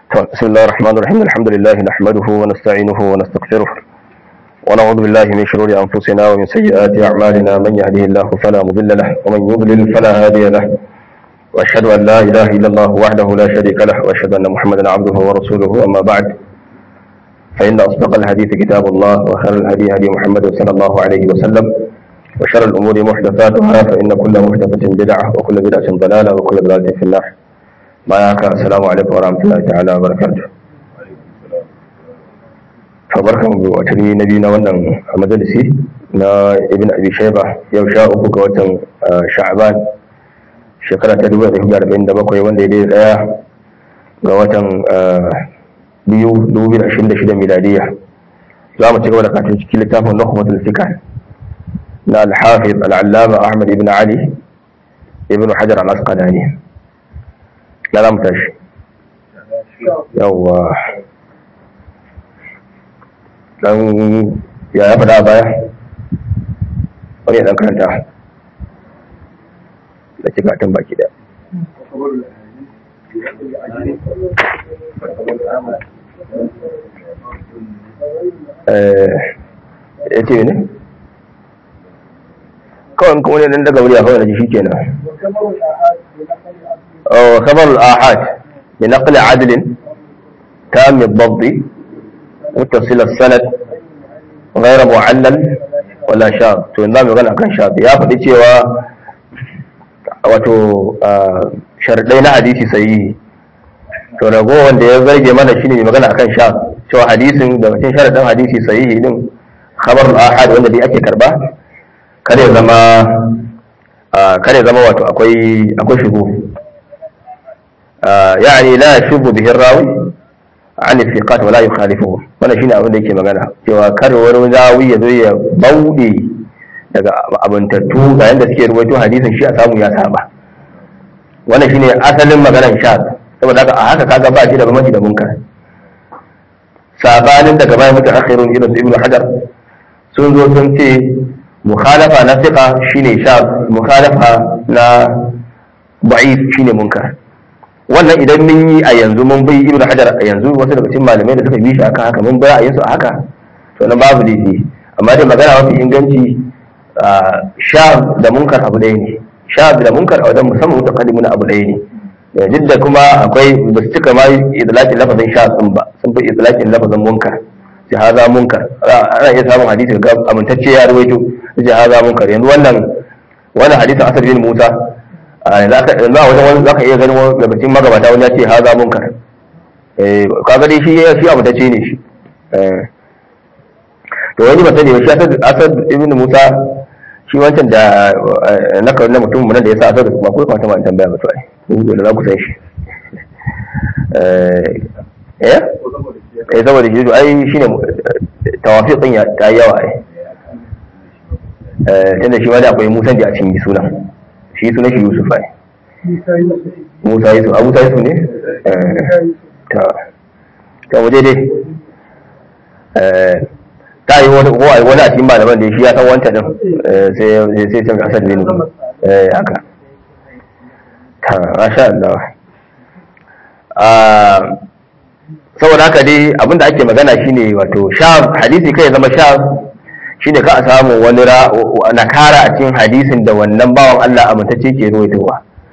بسم الله الرحمن الرحيم الحمد لله نحمده ونستعينه ونستغفره ونعوذ بالله من شرور أنفسنا ومن سيئات أعمالنا من يهده الله فلا مضل له ومن يضلل فلا هادي له وأشهد أن لا إله إلا الله وحده لا شريك له وأشهد أن محمدا عبده ورسوله أما بعد فإن أصدق الحديث كتاب الله وخير الهدي هدي محمد صلى الله عليه وسلم وشر الأمور محدثاتها فإن كل محدثة بدعة وكل بدعة ضلالة وكل ضلالة في النار ما ياك السلام عليكم ورحمة الله تعالى وبركاته فبركم بواتني نبينا wannan majalisi na ibn abi shayba yau sha uku ga watan sha'ban shekara ta 1947 wanda ya daya ga watan biyu 2026 miladiya za mu ci gaba da katin cikin littafin nukhbatul fikr na al-hafiz al-allama ahmad ibn ali ibn hajar al-asqalani na za mu tashi yawwa dan ya ya faɗa a baya wani ya ɗan karanta da cika tun baki da ya ce ne kawai kuma ne nan daga wuri a kawai da shi kenan خبر الآحاد بنقل عدل تام الضبط متصل السند غير معلل ولا شاذ to yanzu mu magana kan shafi ya faɗi cewa wato sharadai na hadisi sahihi to rago wanda ya zarge mana shine mai magana akan shaf cewa hadisin daga cikin sharadin hadisi sahihi din khabar al-ahad wanda dai ake karba kare zama kare zama wato akwai akwai shugo يعني لا يشب به الراوي عن الثقات ولا يخالفه wannan shine abin da yake magana cewa kar wani rawi ya zo ya bauɗe daga abuntattu ga yanda suke ruwaito hadisin shi a samu ya saba wannan shine asalin maganar sha saboda haka a haka kaga ba shi da bambanci da munkar sabanin daga bayan mutum akhirun irin ibnu hajar sun zo sun ce mukhalafa na thiqa shine sha mukhalafa na da'if shine munkar wannan idan mun yi a yanzu mun bai ibnu hajar a yanzu wasu daga cikin malamai da suka bi shi akan haka mun bai a yanzu a haka to nan babu laifi amma dai magana mafi inganci sha da munkar abu ɗaya ne sha da munkar a wajen musamman mutakallimun abu ɗaya ne duk da kuma akwai ba su cika ma idlakin lafazin sha sun ba sun fi idlakin lafazin munkar sai haza munkar ana iya samun hadisi ga amintacce ya rawaito sai haza munkar yanzu wannan wannan hadisin asar bin musa yanzu a wajen wani zaka iya ganin wani gabacin magabata wani ya ce haza munkar kaga dai shi shi abu ta ce ne shi to wani ba sani ba shi asad ibn musa shi wancan da na kawai na mutum nan da ya sa asad ba ko kamata ma tambaya ba to ai ko da za ku san shi eh eh saboda shi to ai shine tawafiqin ya ta yawa ai eh tunda shi wani akwai musan da a cikin sunan shi sunan shi Yusuf ai Musa Yusuf Abu Musa Yusuf ne ta ta waje dai ta yi wani ko ai wani a cikin malaman da shi ya san wancan din sai sai sai asad bin eh haka ta masha Allah ah saboda haka dai abinda ake magana shine wato sha hadisi kai zama sha shine ka a samu wani nakara a cikin hadisin da wannan bawan Allah amintacce ke ruwaitowa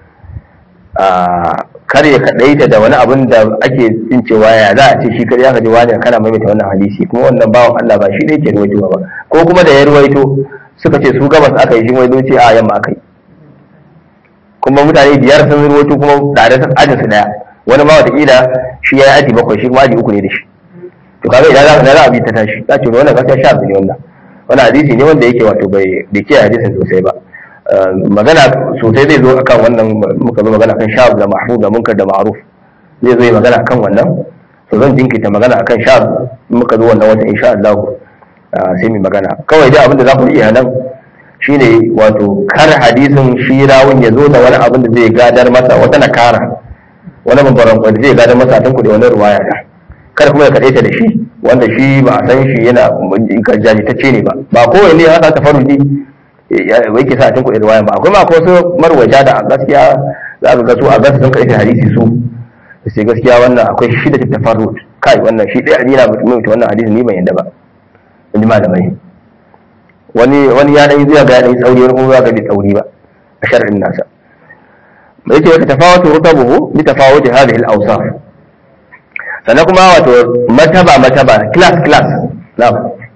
kar ya kaɗaita da wani abin da ake jin cewa ya za a ce shi kar ya kaji wani kana maimaita wannan hadisi kuma wannan bawan Allah ba shi ne ke ruwaitowa ba ko kuma da ya ruwaito suka ce su gabas aka yi shi wai ce a yamma aka yi kuma mutane biyar sun ruwaito kuma tare sun ajin su daya wani ma wataƙila shi ya yi aji bakwai shi kuma aji uku ne da shi to kaga idan za a bi ta tashi za ce wannan gaskiya sha ne wannan wani hadisi ne wanda yake wato bai ke hadisin sosai ba magana sosai zai zo akan wannan muka zo magana kan sha'ab da mahfuz da munkar da ma'ruf zai zo yi magana akan wannan to zan jinkita magana akan sha'ab muka zo wannan wata insha Allah sai mu magana kawai dai abin da za ku iya nan shine wato kar hadisin shi rawun ya zo da wani abin da zai gadar masa wata nakara wani babban wanda zai gadar masa tun kuɗi wani ruwaya da kar kuma ya kaɗaita da shi wanda shi ba a san shi yana jajitacce ne ba ba kowai ne haka ta faru wai ke sa a cikin riwaya ba akwai ma akwai wasu marwaja da gaskiya za ka ga su a gasu sun karfe hadisi su sai gaskiya wannan akwai shi da tafarrut kai wannan shi ɗaya adina mutum wannan hadisi ni ban yadda ba in ji malamai wani wani ya dai zuwa ga ya dai tsauri wani kuma zuwa ga bai tsauri ba a shar'in nasa mai ce wata tafawatu rutabuhu bi tafawuti hadhihi al-awsaf sannan kuma wato mataba mataba class class na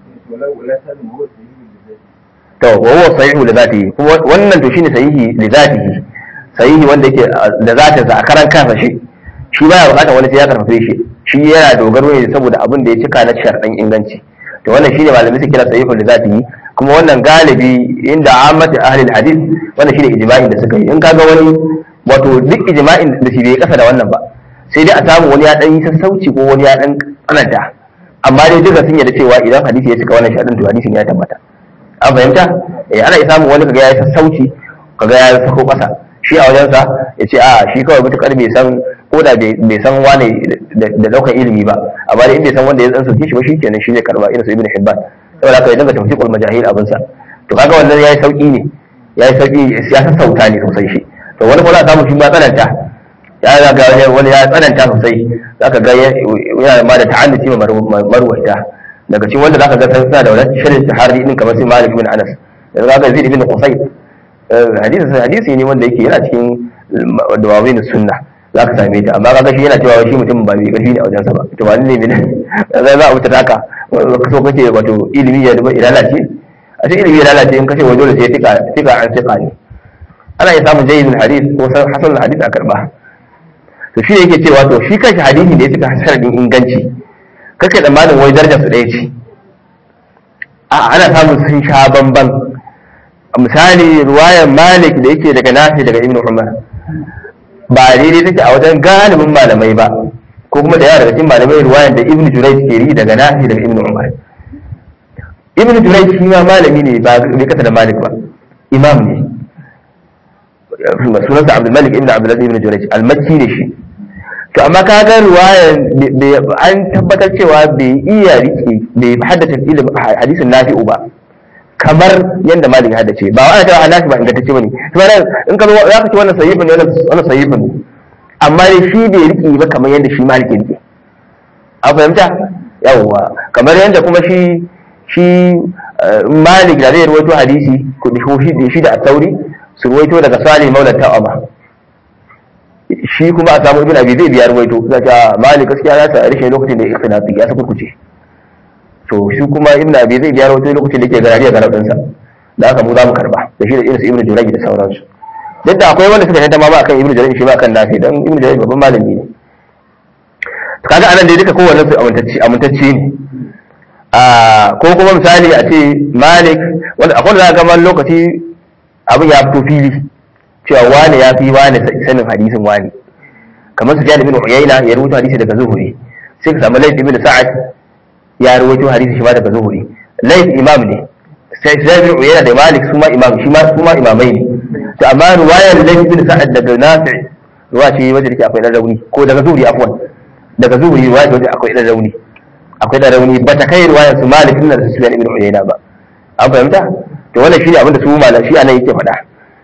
to wa huwa sahihu li dhatihi kuma wannan to shine sahihi li dhatihi sahihi wanda yake da zatin sa a karan kansa shi shi baya bukatar wani sai ya karfafe shi shi yana dogaro ne saboda abin da ya cika na sharɗan inganci to wannan shine malamai suke kira sahihu li dhatihi kuma wannan galibi inda ammati ahli hadith wannan shine ijma'in da suka yi in kaga wani wato duk ijma'in da shi bai kasa da wannan ba sai dai a samu wani ya dan yi sassauci ko wani ya dan tsananta amma dai duka sun yarda cewa idan hadisi ya cika wannan shaɗin to hadisin ya tabbata an fahimta eh ana samu wani kaga ya yi sassauci kaga ya sako ƙasa shi a wajensa ya ce a shi kawai mutukar bai san ko da bai san wane da daukan ilimi ba amma dai in bai san wanda ya dan sauke shi ba shi kenan shi zai karba irin su ibn hibban saboda haka ya dinga tawfiqul majahil abinsa to kaga wannan yayi sauki ne yayi sauki ya sassauta ne sosai shi to wani kuma za a samu shi ma tsananta ya ga wani ya tsananta sosai zaka ga yana ma da ta'annuci ma marwaita daga cikin wanda zaka ga suna da wani shirin tahari din kamar sai Malik bin Anas da zaka Zaid bin Qusay hadisi hadisi ne wanda yake yana cikin dawawin sunna zaka same ta amma kaga shi yana cewa shi mutum ba mai karfi ne a wajensa ba to ba ne ne za za a wuta haka so kake wato ilimi ya duba lalace a cikin ilimi ya lalace in kashe wa dole sai tika tika an tika ne ana iya samun jayyidul hadith ko hasan hadith a karba to shi yake cewa to shi kanshi hadisi da ya cika sanadin inganci kake tsammanin wai darajar su ɗaya ce a ana samun sun sha bamban misali ruwayar malik da yake daga nafi daga ibn umar ba daidai take a wajen galibin malamai ba ko kuma da yawa daga cikin malamai ruwayar da ibn jurai ke yi daga nafi daga ibn umar ibn jurai shi ma malami ne ba bai kasa da malik ba imam ne sunansa abdul malik ibn abdul ibn jurai al-makki ne shi to amma ka ga ruwayar an tabbatar cewa bai iya rike bai haddace ilimin hadisin nafi'u ba kamar yadda malik haddace ba wa ana cewa nafi ba ingantacce bane kuma nan in ka zo za ka ce wannan sahihun ne wannan sahihun ne amma dai shi bai rike ba kamar yadda shi malik ya rike an fahimta yawwa kamar yadda kuma shi shi malik da zai rawaito hadisi ko shi da at-tauri su rawaito daga salih maula ta'ama shi kuma a samu ibn abi zai biya ruwaito za ta malik gaskiya ya sa rashin lokacin da ikhtilafi ya saka kuce to shi kuma ibn abi zai biya ruwaito lokacin da yake garari a garadin sa da haka mu za mu karba da shi da irin su ibn jurayj da sauransu duk da akwai wanda suka tantama ba akan ibn jurayj shi ba akan nafi dan ibn jurayj babban malami ne kaga anan dai duka kowanne su amintacce amintacce ne a ko kuma misali a ce malik wanda akwai da ga man lokaci abin ya fito fili cewa wane ya fi wane sanin hadisin wane kamar su jani bin uyayna ya rubuta hadisi daga zuhuri sai ka samu laif ibn sa'ad ya rubuta hadisi shi ma daga zuhuri laif imam ne sai jani bin uyayna da malik su ma imam shi ma su ma imamai ne to amma ruwayar laif ibn sa'ad daga nafi ruwa ce wanda take akwai dan rauni ko daga zuhuri afwan daga zuhuri ruwa ce wanda akwai dan rauni akwai dan rauni ba ta kai ruwayar su malik ibn sufyan ibn uyayna ba an fahimta to wannan shine abin da su malam shi anan yake faɗa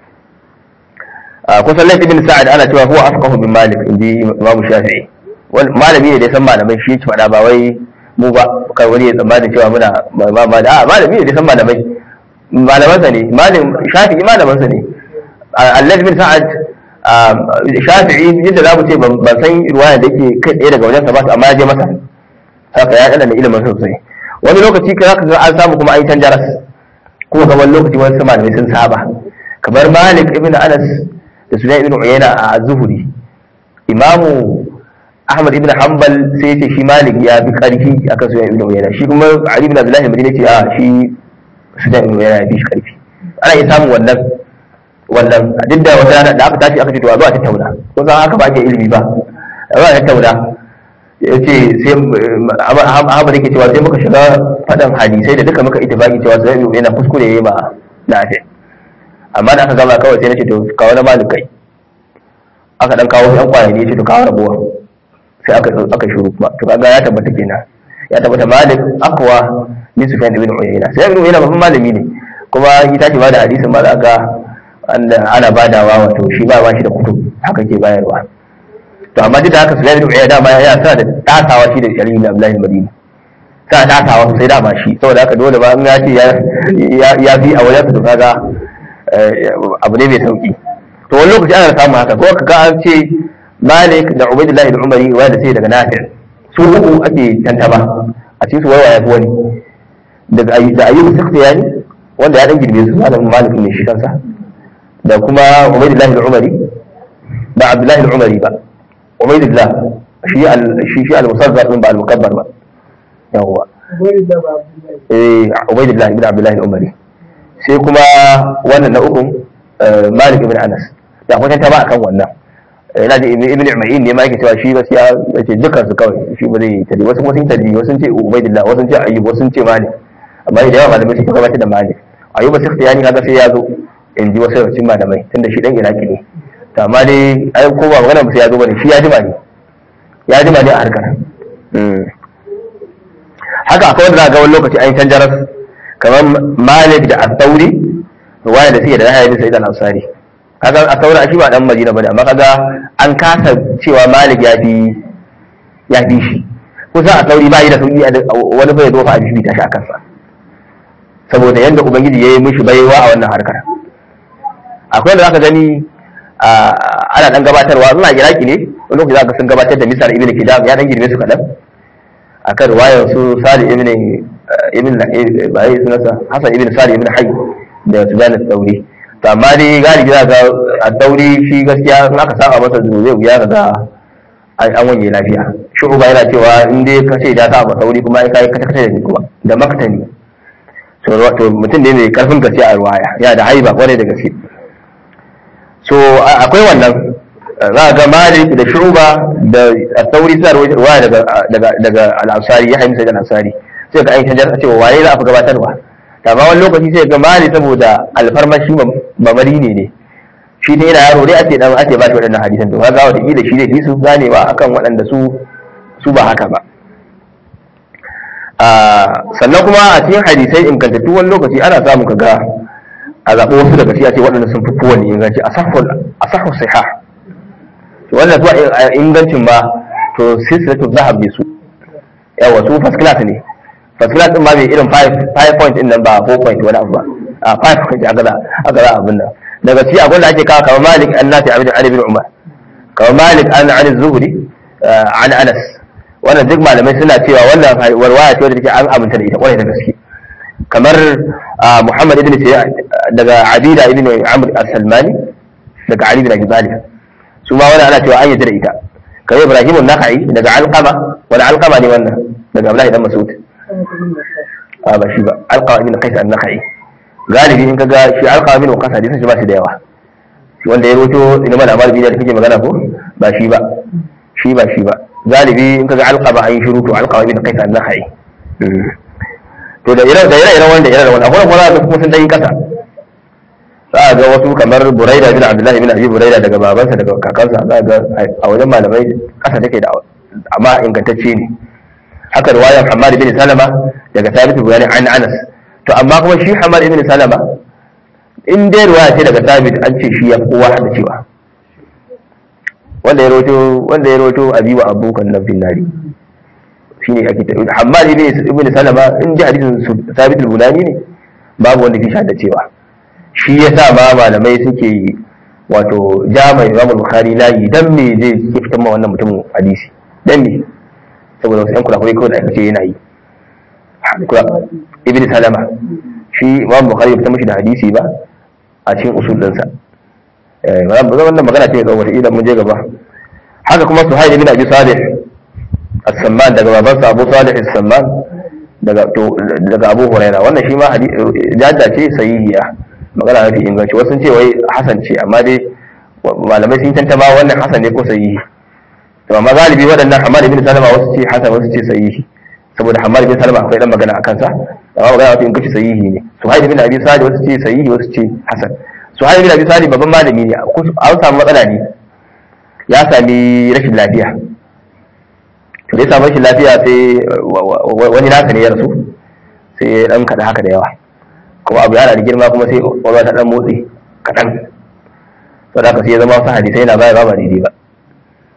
kusan laifin bin sa'ad ana cewa huwa afqahu bin malik inji imamu shafi'i malami ne da san malamai shi ci faɗa ba wai mu ba kai wani ya tsammanin cewa muna ma da a malami ne da san malamai malaman sa ne malam shafi'i malaman sa ne Allah bin sa'ad shafi'i yadda za mu ce ban san ruwaya da yake kai tsaye daga wajen sa ba amma ya je masa haka ya dana da ilimin sosai wani lokaci ka zaka ga an samu kuma an yi canjaras kuma ga wani lokaci wani malamai sun saba kamar malik ibn anas da Sunan ibn Uyayna a Zuhuri Imamu Ahmad ibn Hanbal sai yace shi Malik ya bi karfi akan Sunan ibn Uyayna shi kuma Ali ibn Abdullah Madina ce a shi Sunan ibn Uyayna ya bi shi karfi ana iya samun wannan wannan duk da wata rana da aka tashi aka ce to a zo a tattauna ko san haka ba ke ilimi ba a zo a tattauna yace sai Ahmad yake cewa sai muka shiga fadan hadisai da duka muka ittifaki cewa Sunan ibn Uyayna kuskure yayi ma lafiya amma da aka gama kawai sai na ce to kawo na malik kai aka dan kawo yan kwaya ne ce to kawo rabuwa sai aka aka shuru kuma to kaga ya tabbata kenan ya tabbata malik akwa min sufyan ibn uyayna sai ibn uyayna babban malami ne kuma yi tashi ba da hadisin ma za ga ana badawa wato shi ba ba shi da kutub haka ke bayarwa to amma duk da haka Sufyan ibn Uyayna dama ya sa da tasawa shi da Ali ibn Abdullah al-Madini sa tasawa sai dama shi saboda haka dole ba in ya ce ya fi a wajen su kaga abu ne mai sauki to wani lokaci ana samun haka ko kaga an ce Malik da Ubaidullah ibn Umari wanda sai daga Nafi su uku ake tantaba a cikin su wawa ya fi wani daga da ayyubu sakhtiyani wanda ya dan girbe su malamin Malik ne shi kansa da kuma Ubaidullah ibn Umari ba Abdullah ibn Umari ba Ubaidullah shi al shi shi al-musazzar din ba al-mukabbar ba yawwa eh Ubaidullah ibn Abdullah ibn Umari sai kuma wannan na uku Malik ibn Anas da kuma ta ba akan wannan yana da ibn Umayyin ne ma yake cewa shi gaskiya yace dukkan su kawai shi ba zai tadi wasu kuma sun tadi wasu sun ce Ubaidullah wasu sun ce Ayyub wasu sun ce Malik amma da yawa malamai suka gabatar da Malik Ayyub sai yani kaga sai ya zo in ji wasu yawancin malamai tunda shi dan Iraki ne to amma dai ai ko ba magana sai ya zo bane shi ya jima ne ya jima ne a harkar haka akwai wanda za ga wani lokaci an canjaras kamar Malik da Al-Thawri ruwaya da suke da Yahya bin Sa'id al-Ansari kaga Al-Thawri shi ba dan Madina bane amma kaga an kasa cewa Malik ya fi ya fi shi kusa Al-Thawri ba yi da sauki wani bai zo fa a bishi tashi a kansa saboda yadda ubangiji ya yi mishi baiwa a wannan harkar akwai wanda zaka gani ana dan gabatarwa suna iraki ne wani lokaci zaka sun gabatar da misal ibn kidam ya dan girme su kadan akan ruwayar su sali ibn ibn bai sunansa hasan ibn sali ibn hayy da sudan al-thawri to amma dai galibi za ga al-thawri shi gaskiya in aka saba masa zai wuya ga an wanye lafiya shu'uba yana cewa in dai ka ce da ta ba sauri kuma ya kai kata kata da kuma da maktani to mutum ne mai karfin gaske a ruwaya yana da haiba kwarai da gaske so akwai wannan za ga malik da shuba da sauri suna ruwaya daga daga daga al-ansari ya haimsa da al-ansari sai ga aisha jar cewa waye za a fi gabatarwa ta ba wani lokaci sai ga malik saboda alfarmashi mamari ne ne shi ne yana yaro dai ake dan ake ba shi waɗannan hadisan to kaga wata kila shi ne su gane ba akan waɗanda su su ba haka ba sannan kuma a cikin hadisai ingantattu wani lokaci ana samun kaga a zaɓi wasu daga cikin ce waɗanda sun fi kowane inganci a sahun siha wannan zuwa ingancin ma to silsilatu zahab ne su yawa su first class ne first class din ma bai irin 5 point din nan ba 4 point wani abu ba a 5 point aka za aka za abin nan daga cikin abin da ake kawo kamar malik an nafi abin ali bin umar kamar malik an ali zuhri an anas wannan duk malamai suna cewa wannan warwaya ce wadda take an aminta da ita kwarai da gaske kamar Muhammad ibn Sayyid daga Abida ibn Amr as-Salmani daga Ali bin Abi Talib su ma wannan ana cewa an yi da ita kamar Ibrahim an-Nakhai daga Alqama wani Alqama ne wannan daga Abdullahi dan Mas'ud a ba shi ba Alqama ibn Qais an-Nakhai galibi in kaga shi Alqama ibn Qais hadisin shi ba shi da yawa shi wanda ya roto ina mana malami da kake magana ko ba shi ba shi ba shi ba galibi in kaga alqaba an yi shiru to alqaba bin qais an-nakhai to da ire da ire ire wanda ire wanda akwai kuma da kuma sun dai kasa za ga wasu kamar buraida bin abdullahi bin abi buraida daga babansa daga kakansa za ga a wajen malamai kasa take da amma ingantacce ne haka riwayar Hammad bin Salama daga Thabit bin an Anas to amma kuma shi Hammad bin Salama in dai riwaya ce daga Thabit an ce shi ya kowa hada cewa wanda ya roto wanda ya roto abi wa abukan nan bin nari shine ake ta Hammad ibn ibn Salama in ji hadisin Thabit al-Bunani ne babu wanda ke shahada cewa shi yasa ma malamai suke wato jami'in Imam Bukhari layi dan me zai ke fitan ma wannan mutumin hadisi dan me saboda wasu yan kurakurai kawai da aka ce yana yi ibn Salama shi Imam Bukhari bai fitan mishi da hadisi ba a cikin usul ɗinsa wannan magana ce ga wata idan mun je gaba haka kuma suhail ibn abi salih as-samman daga babansa abu salih as-samman daga to daga abu huraira wannan shi ma jadda ce sahihiya magana mafi inganci wasu sun ce wai hasan ce amma dai malamai sun tantama wannan hasan ne ko sahihi to amma galibi waɗannan hamad ibn salama wasu ce hasan wasu ce sahihi saboda hamad ibn salama akwai dan magana akan sa amma magana mafi inganci sahihi ne suhail ibn abi salih wasu ce sahihi wasu ce hasan suhail bin abi salih babban malami ne an samu matsala ne ya sami rashin lafiya to dai samu rashin lafiya sai wani nasa ne ya rasu sai ya dan kada haka da yawa kuma abu yana da girma kuma sai wani ta dan motsi kaɗan to da sai ya zama wasu hadisai yana baya ba daidai ba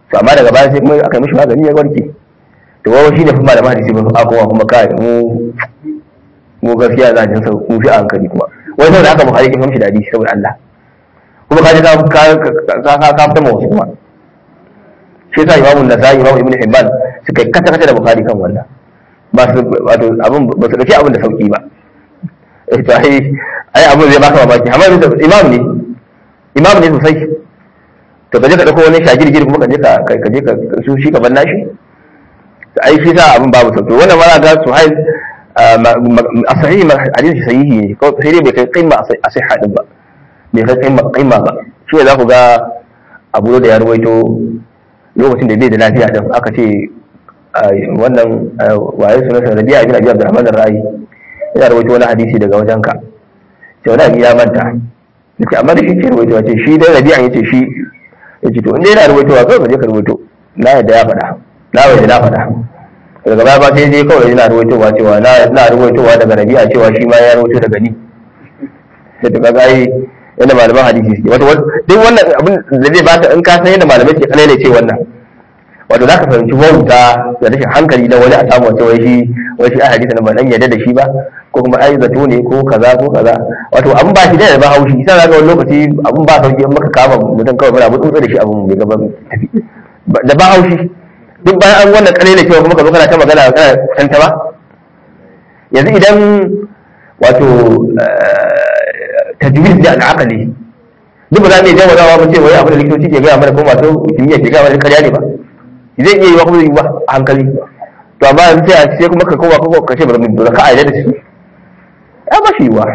to amma daga baya sai kuma aka yi mishi magani ya warke to wawa shi ne fi malaman hadisi ba a kuma kuma kai mu mu gaskiya za a jin mu fi a hankali kuma wai saboda haka buhari kin mishi da hadisi saboda Allah kuma ka ji ka ka ka ka ka fita wasu kuma shi yasa imamu nasai imamu ibnu hibban suka kata kata da buhari kan wannan ba su wato abin ba su dauki abin da sauki ba eh to ai ai abin zai baka mamaki amma imam ne imam ne sosai to kaje ka dauko wani shagirgir kuma kaje ka kaje ka su shi ka banna shi ai shi sa abin babu sauki wannan ma ga suhail a sahihi hadisi sahihi ne ko sai dai bai kai qimma a sihha din ba bai kai qimma qimma ba shi ne za ku ga abu da ya rawaito lokacin da bai da lafiya din aka ce wannan waye sunan sa Rabi'a bin Abi Abdurrahman ar-Ra'i yana rawaito wani hadisi daga wajenka sai wani ya manta yace amma da shi ke rawaito ce shi dai Rabi'a yace shi yace to in dai yana rawaitowa kawai ka je ka rawaito na yadda ya faɗa na yadda na faɗa daga baya ba sai dai kawai yana rawaitowa cewa na na rawaitowa daga Rabi'a cewa shi ma ya rawaito daga ni sai to kaga ai yadda malaman hadisi suke wato duk wannan abin da zai baka in ka san yadda malamai ke kalele ce wannan wato za ka fahimci wauta da rashin hankali na wani a samu wace wai shi wai shi a hadisi na ba dan yadda da shi ba ko kuma ai zato ne ko kaza ko kaza wato abin ba shi da ba haushi sai ga wani lokaci abin ba sauki in maka kama mutum kawai muna mutunta da shi abin bai gaba tafi da ba haushi duk bayan an wannan kalele cewa kuma ka zo kana ta magana kana kusanta ba yanzu idan wato tajwid da al'aqali duk ba za mu iya jawo mu ce wai abin da likitoci ke gaya mana ko masu kimiyya ke gaya mana karya ne ba zai iya yi wa kuma yi ba a hankali to amma yanzu sai a ce kuma ka koma ka ka ce ba da ka aida da shi ya ba shi yiwa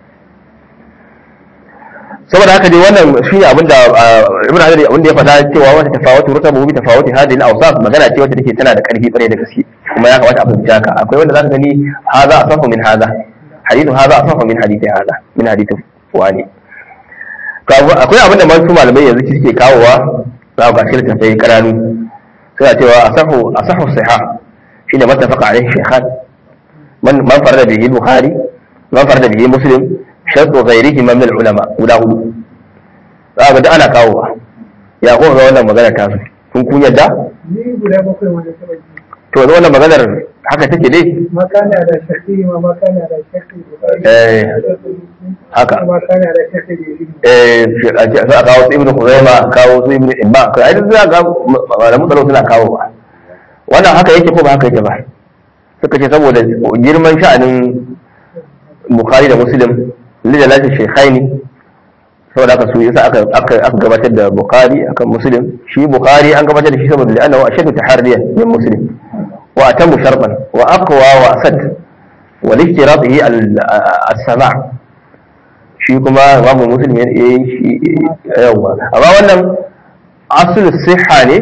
saboda haka dai wannan shi ne abinda ibn hajar abin da ya faɗa cewa wata tafawatu rutabu bi tafawuti hadhihi al-awsaf magana ce wacce take tana da ƙarfi ƙwarai da gaske kuma ya kamata a fahimci haka akwai wanda zaka gani hadha asafu min hadha hadithu hadha asafu min hadithi hadha min hadithu wani to akwai abinda masu malamai yanzu suke kawowa za ga shi tafai karanu suna cewa asahu asahu siha shine mattafaqa alaihi shaykhan man man farada bihi bukhari man farada bihi muslim shartu ghairihi min al-ulama guda hudu za ga da ana kawowa ya ko ga wannan magana ta su kun kun yadda ni guda bakwai wanda ta baki to da wannan maganar haka take dai makana da shakki ma makana da shakki eh haka. makana da shakki da ilimi eh a ce a kawo su ibnu khuzaima a kawo su ibnu ibba kai ai duk za ga malamu tsaro suna kawo ba wannan haka yake ko ba haka yake ba suka ce saboda girman sha'anin bukhari da muslim lida lati shaykhaini saboda haka su yasa aka aka aka gabatar da bukhari akan muslim shi bukhari an gabatar da shi saboda li'annahu ashaddu tahariyan min muslim wa atamu sharban wa aqwa wa asad wa lishtiratihi al-sama' shi kuma imamu muslim ya yi shi yawa amma wannan asul siha ne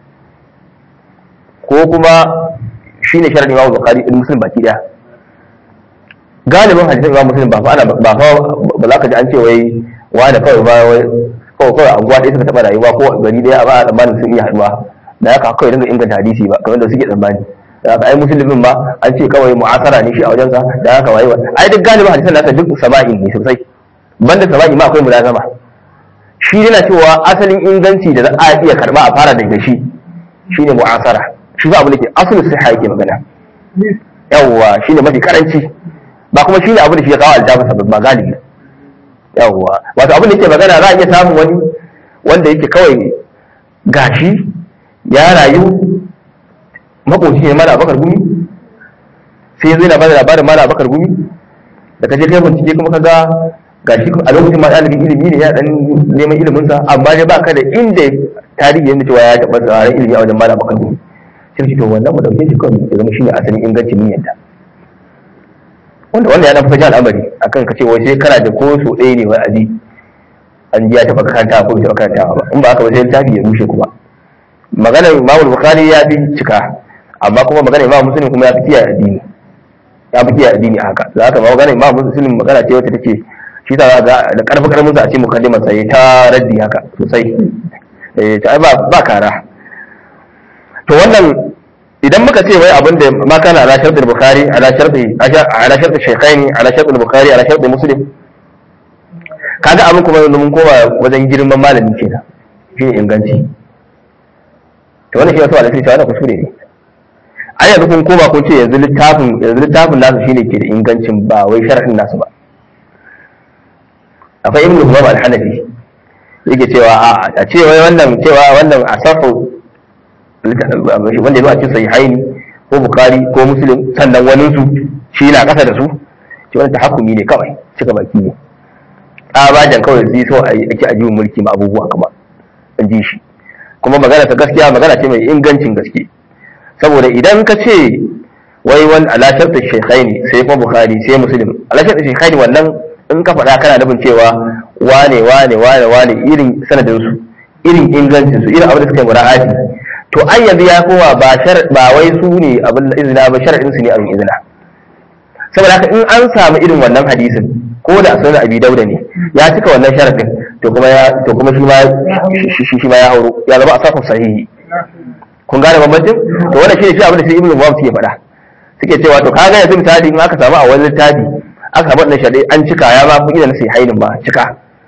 ko kuma shi ne sharadin imamu bukhari din muslim baki daya galibin hadisin imamu muslim ba fa ana ba fa ba za ka ji an ce wai wani kawai ba wai kawai kawai anguwa ɗaya suka taɓa rayuwa ko gari ɗaya ba a tsammanin sun iya haɗuwa da haka kawai dinga inganta hadisi ba kamar da suke tsammani da haka ai musulmin ma an ce kawai mu'asara ne shi a wajensa da haka waye wa ai duk galibin hadisan nasa duk sama'in ne sosai banda sama'i ma akwai mulazama shi yana cewa asalin inganci da za a iya karba a fara daga shi shine mu'asara shi ba abu da ke asalin siha yake magana yawwa shine mafi karanci ba kuma shine abu da shi ya kawo aljabasa ba galibi yawwa wato abin da yake magana za a iya samun wani wanda yake kawai gashi ya rayu makoci ne mara bakar gumi sai ya zo yana bada labarin mara bakar gumi da kaje kai bincike kuma ka ga gashi a lokacin ma ɗalibin ilimi ne ya dan neman ilimin sa amma dai baka da inda tarihi yana cewa ya taɓa tsarin ilimi a wajen mara bakar gumi sai ce to wannan mu dauke shi kawai ya zama shine asalin ingancin niyyar wanda wanda ya dan fita al'amari akan ka ce wai sai kana da ko so ɗaya ne wai aji an ji ya taɓa karanta ko bai taɓa karantawa ba in ba haka ba sai littafi ya rushe kuma maganar Imam Bukhari ya fi cika amma kuma maganar Imam Muslim kuma ya fi kiyaye addini ya fi kiyaye addini a haka za ka ba maganar Imam Muslim magana ce wacce take shi ta ga da karfi karfin sa a ce mukaddimar sai ta raddi haka sosai eh ta ba ba kara to wannan idan muka ce wai abin da ma kana ala sharɗin bukhari ala sharɗi ala sharɗi shaykhaini ala sharɗin bukhari ala sharɗin muslim kaga abin kuma yanzu mun koma wajen girman malami kenan shi ne inganci to wannan shi wasu wanda suke cewa wannan kuskure ne ai yanzu kun koma kun ce yanzu littafin yanzu littafin nasu shine ke da ingancin ba wai sharadin nasu ba akwai ibnu humam al-hanafi yake cewa a a ce wai wannan cewa wannan asafu wanda ya zo a cikin sahihaini ko bukari ko muslim sannan wani su shi na kasa da su ce wannan tahakkumi ne kawai cika baki ne tsabajan kawai zai so a yi ake ajiyar mulki ma abubuwa kuma in ji shi kuma magana ta gaskiya magana ce mai ingancin gaske saboda idan ka ce wai wani ala shartu shaykhaini sai kuma bukhari sai muslim ala shartu shaykhaini wannan in ka faɗa kana nufin cewa wane wane wane wane irin sanadin su irin ingancin su irin abin da suka yi mura'ati to ai yanzu ya kowa ba shar ba wai su ne abin izina ba shar'in su ne abin izina saboda haka in an samu irin wannan hadisin ko da sunan abi dauda ne ya cika wannan sharadin to kuma ya to kuma shi ma shi shi ma ya hauro ya zama asafu sahihi kun gane bambancin to wannan shine shi abin da sai ibnu mubarak suke faɗa suke cewa to kaga yanzu misali in aka samu a wani littafi aka samu wannan sharadin an cika ya ma fi idan sai hainin ba cika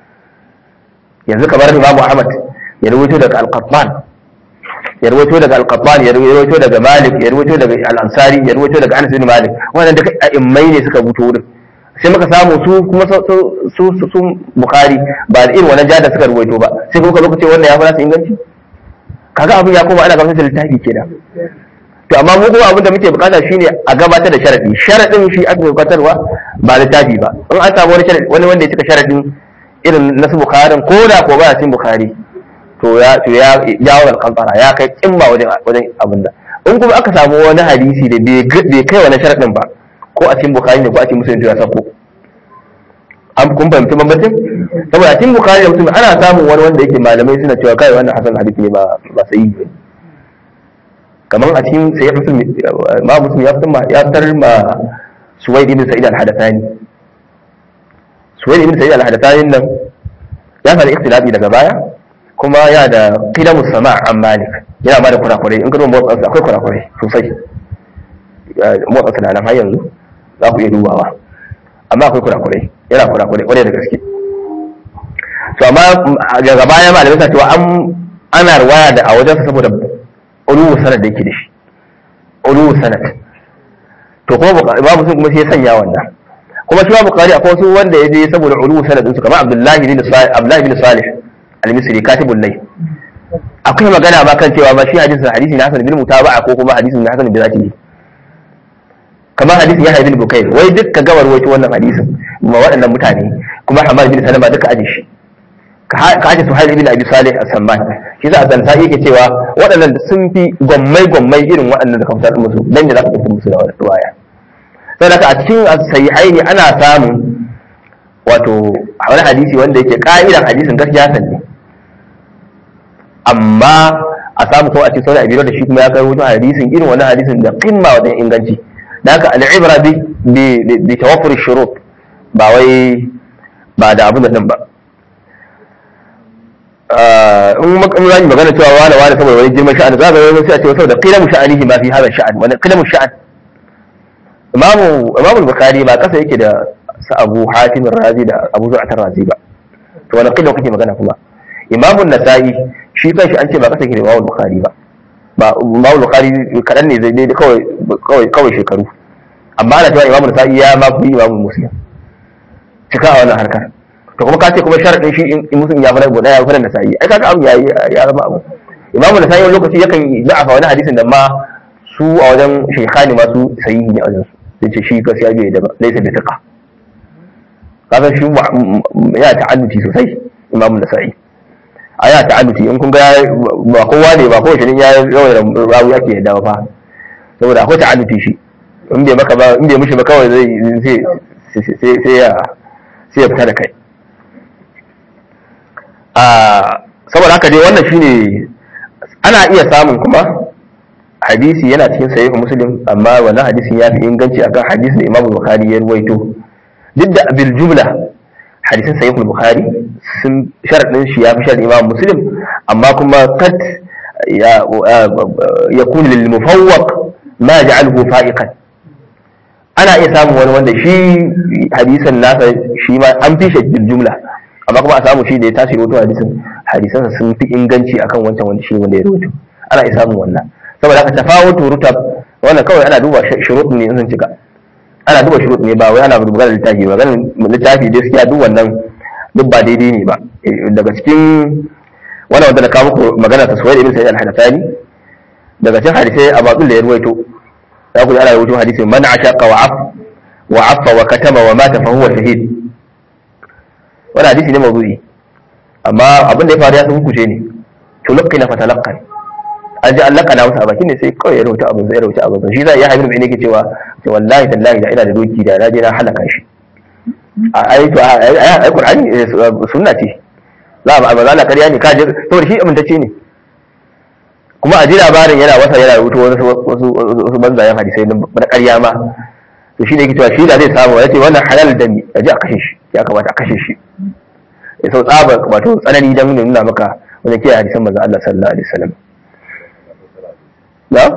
yanzu kamar imamu ahmad ya rubuto daga al-qattan ya rubuto daga al-qattan ya rubuto daga malik ya rubuto daga al-ansari ya rubuto daga anas bin malik wannan duka a'immai ne suka rubuto wurin sai muka samu su kuma su su su bukhari ba da irin wannan jada suka rubuto ba sai kuma lokaci wannan ya fara su inganci kaga abin ya koma ana gamsar da littafi kenan to amma mu kuma abin da muke bukata shine a gabatar da sharadi sharadin shi aka gabatarwa ba littafi ba in an samu wani sharadi wani wanda ya cika sharadin irin na su bukharin ko da ko ba cikin bukhari to ya to ya jawo alƙantara ya kai kimba wajen wajen abin da in kuma aka samu wani hadisi da bai kai wani sharadin ba ko a cikin bukhari ne ko a cikin musulun to ya sako an kun fahimci bambancin saboda a cikin bukhari da musulun ana samun wani wanda yake malamai suna cewa kai wannan hasan hadisi ne ba ba sahihi ba kamar a cikin sai musulun ma musulun ya fitar ma ya fitar ma suwaid ibn sa'id al-hadathani suwaid ibn sa'id al-hadathani nan ya fara ikhtilafi daga baya kuma ya da qidamu sama' an malik yana ma da kurakurai in ka duba motsa akwai kurakurai sosai motsa tunanin har yanzu za ku iya dubawa amma akwai kurakurai yana kurakurai kwarai da gaske to amma daga baya ma da bisa cewa an ana ruwaya da a wajensa saboda uluwu sanad da yake da shi uluwu sanad to kuma babu sun kuma sai ya sanya wannan kuma shi ma bukari akwai wasu wanda ya je saboda uluwu sanad din su kamar abdullahi bin salih abdullahi bin salih al-misri katibul lay akwai magana ma kan cewa ma shi hadisin hadisi na hasan bin mutaba'a ko kuma hadisin na hasan bin zati kamar hadisin ya bin bukai wai duk ka gawar wato wannan hadisin ma waɗannan mutane kuma Hamad bin Salama duka aje shi ka aje Suhail ibn Abi Salih as-Samman shi za a zanta yake cewa waɗannan sun fi gwammai gwammai irin waɗannan da kamtar musu dan da za ka tafi musu da waya sai da a cikin sahihaini ana samun wato wani hadisi wanda yake ka'idan hadisin gaskiya san ne amma a samu kawai a cikin sauran abiro da shi kuma ya kai wajen hadisin irin wani hadisin da kimma wajen inganci da haka al'ibra bi bi tawaffur shurut ba wai ba da abin da din ba in mun yi magana cewa wani wani saboda wani girman sha'ani za ka yi sai a ce saboda qilamu sha'anihi ma fi hadha sha'an wani qilamu sha'an imamu imamu bukhari ba kasa yake da sa abu hatim razi da abu zu'at razi ba to wani qilamu kake magana kuma imamu nasa'i shi kanshi an ce ba kasa yake da imamu bukhari ba ba imamu bukhari kadan ne zai dai kawai kawai kawai shekaru amma ana cewa imamu nasa'i ya ma fi imamu muslim cika a wannan harkar to kuma ka ce kuma sharadin shi in muslim ya fara guda ya fara nasa'i ai kaga abu yayi ya zama abu imamu nasa'i wani lokaci yakan da'afa wani hadisin da ma su a wajen shaykhani ma su sahihi ne a wajen su sai ce shi gaskiya bai da ba laysa bi thiqa kaga shi ya ta'adduti sosai imamu nasa'i a ya ta'adduti in kun ga ba kowa ne ba kowace ne ya yawan rawu ake yadda ba saboda akwai ta'adduti shi in bai maka ba in bai mishi ba kawai zai sai sai ya sai ya fita da kai a saboda haka dai wannan shine ana iya samun kuma hadisi yana cikin sahih muslim amma wannan hadisin ya fi inganci akan hadisin da Imam Bukhari ya ruwaito duk da bil jumla hadisin sahih bukhari sun sharadin shi ya fi sharadin Imam Muslim amma kuma kad ya yakun lil mufawwaq ma ja'alhu fa'iqan ana iya samun wani wanda shi hadisan nasa shi ma an fi shi bil jumla amma kuma a samu shi da ya tashi rawaito hadisin hadisansa sun fi inganci akan wancan wanda shi wanda ya rawaito ana isa samun wannan saboda haka tafawutu rutab wannan kawai ana duba shurut ne in sun cika ana duba shurut ne ba wai ana magana littafi ba ganin littafi dai gaskiya duk wannan duk ba daidai ne ba daga cikin wannan wanda na kawo muku magana ta suwaid ibn sa'id al-hadathani daga cikin hadisai a batsul da ya ruwaito za ku ji ana rubutu hadisi man ashaqa wa af wa afa wa katama wa mata fa huwa shahid wannan hadisi ne mawdu'i amma abin da ya faru ya san kuce ne tulqina fatalaqqan an ji Allah kana masa a bakin ne sai kawai ya rubuta abin zai rubuta abin shi zai ya haibin ne yake cewa ce wallahi tallahi da ina da doki da na je na halaka shi a ai to ai Qur'ani sunna ce za a ba za na ƙarya ne ka je to shi amintacce ne kuma a ji labarin yana wasa yana rubuta wasu wasu banzayen hadisai na ƙarya ma to shi ne yake cewa shi da zai samu ya ce wannan halal da ni a ji a kashe shi ya kamata a kashe shi ya sau tsaba wato tsanani don nuna maka wajen kiyaye hadisan manzon Allah sallallahu alaihi wasallam na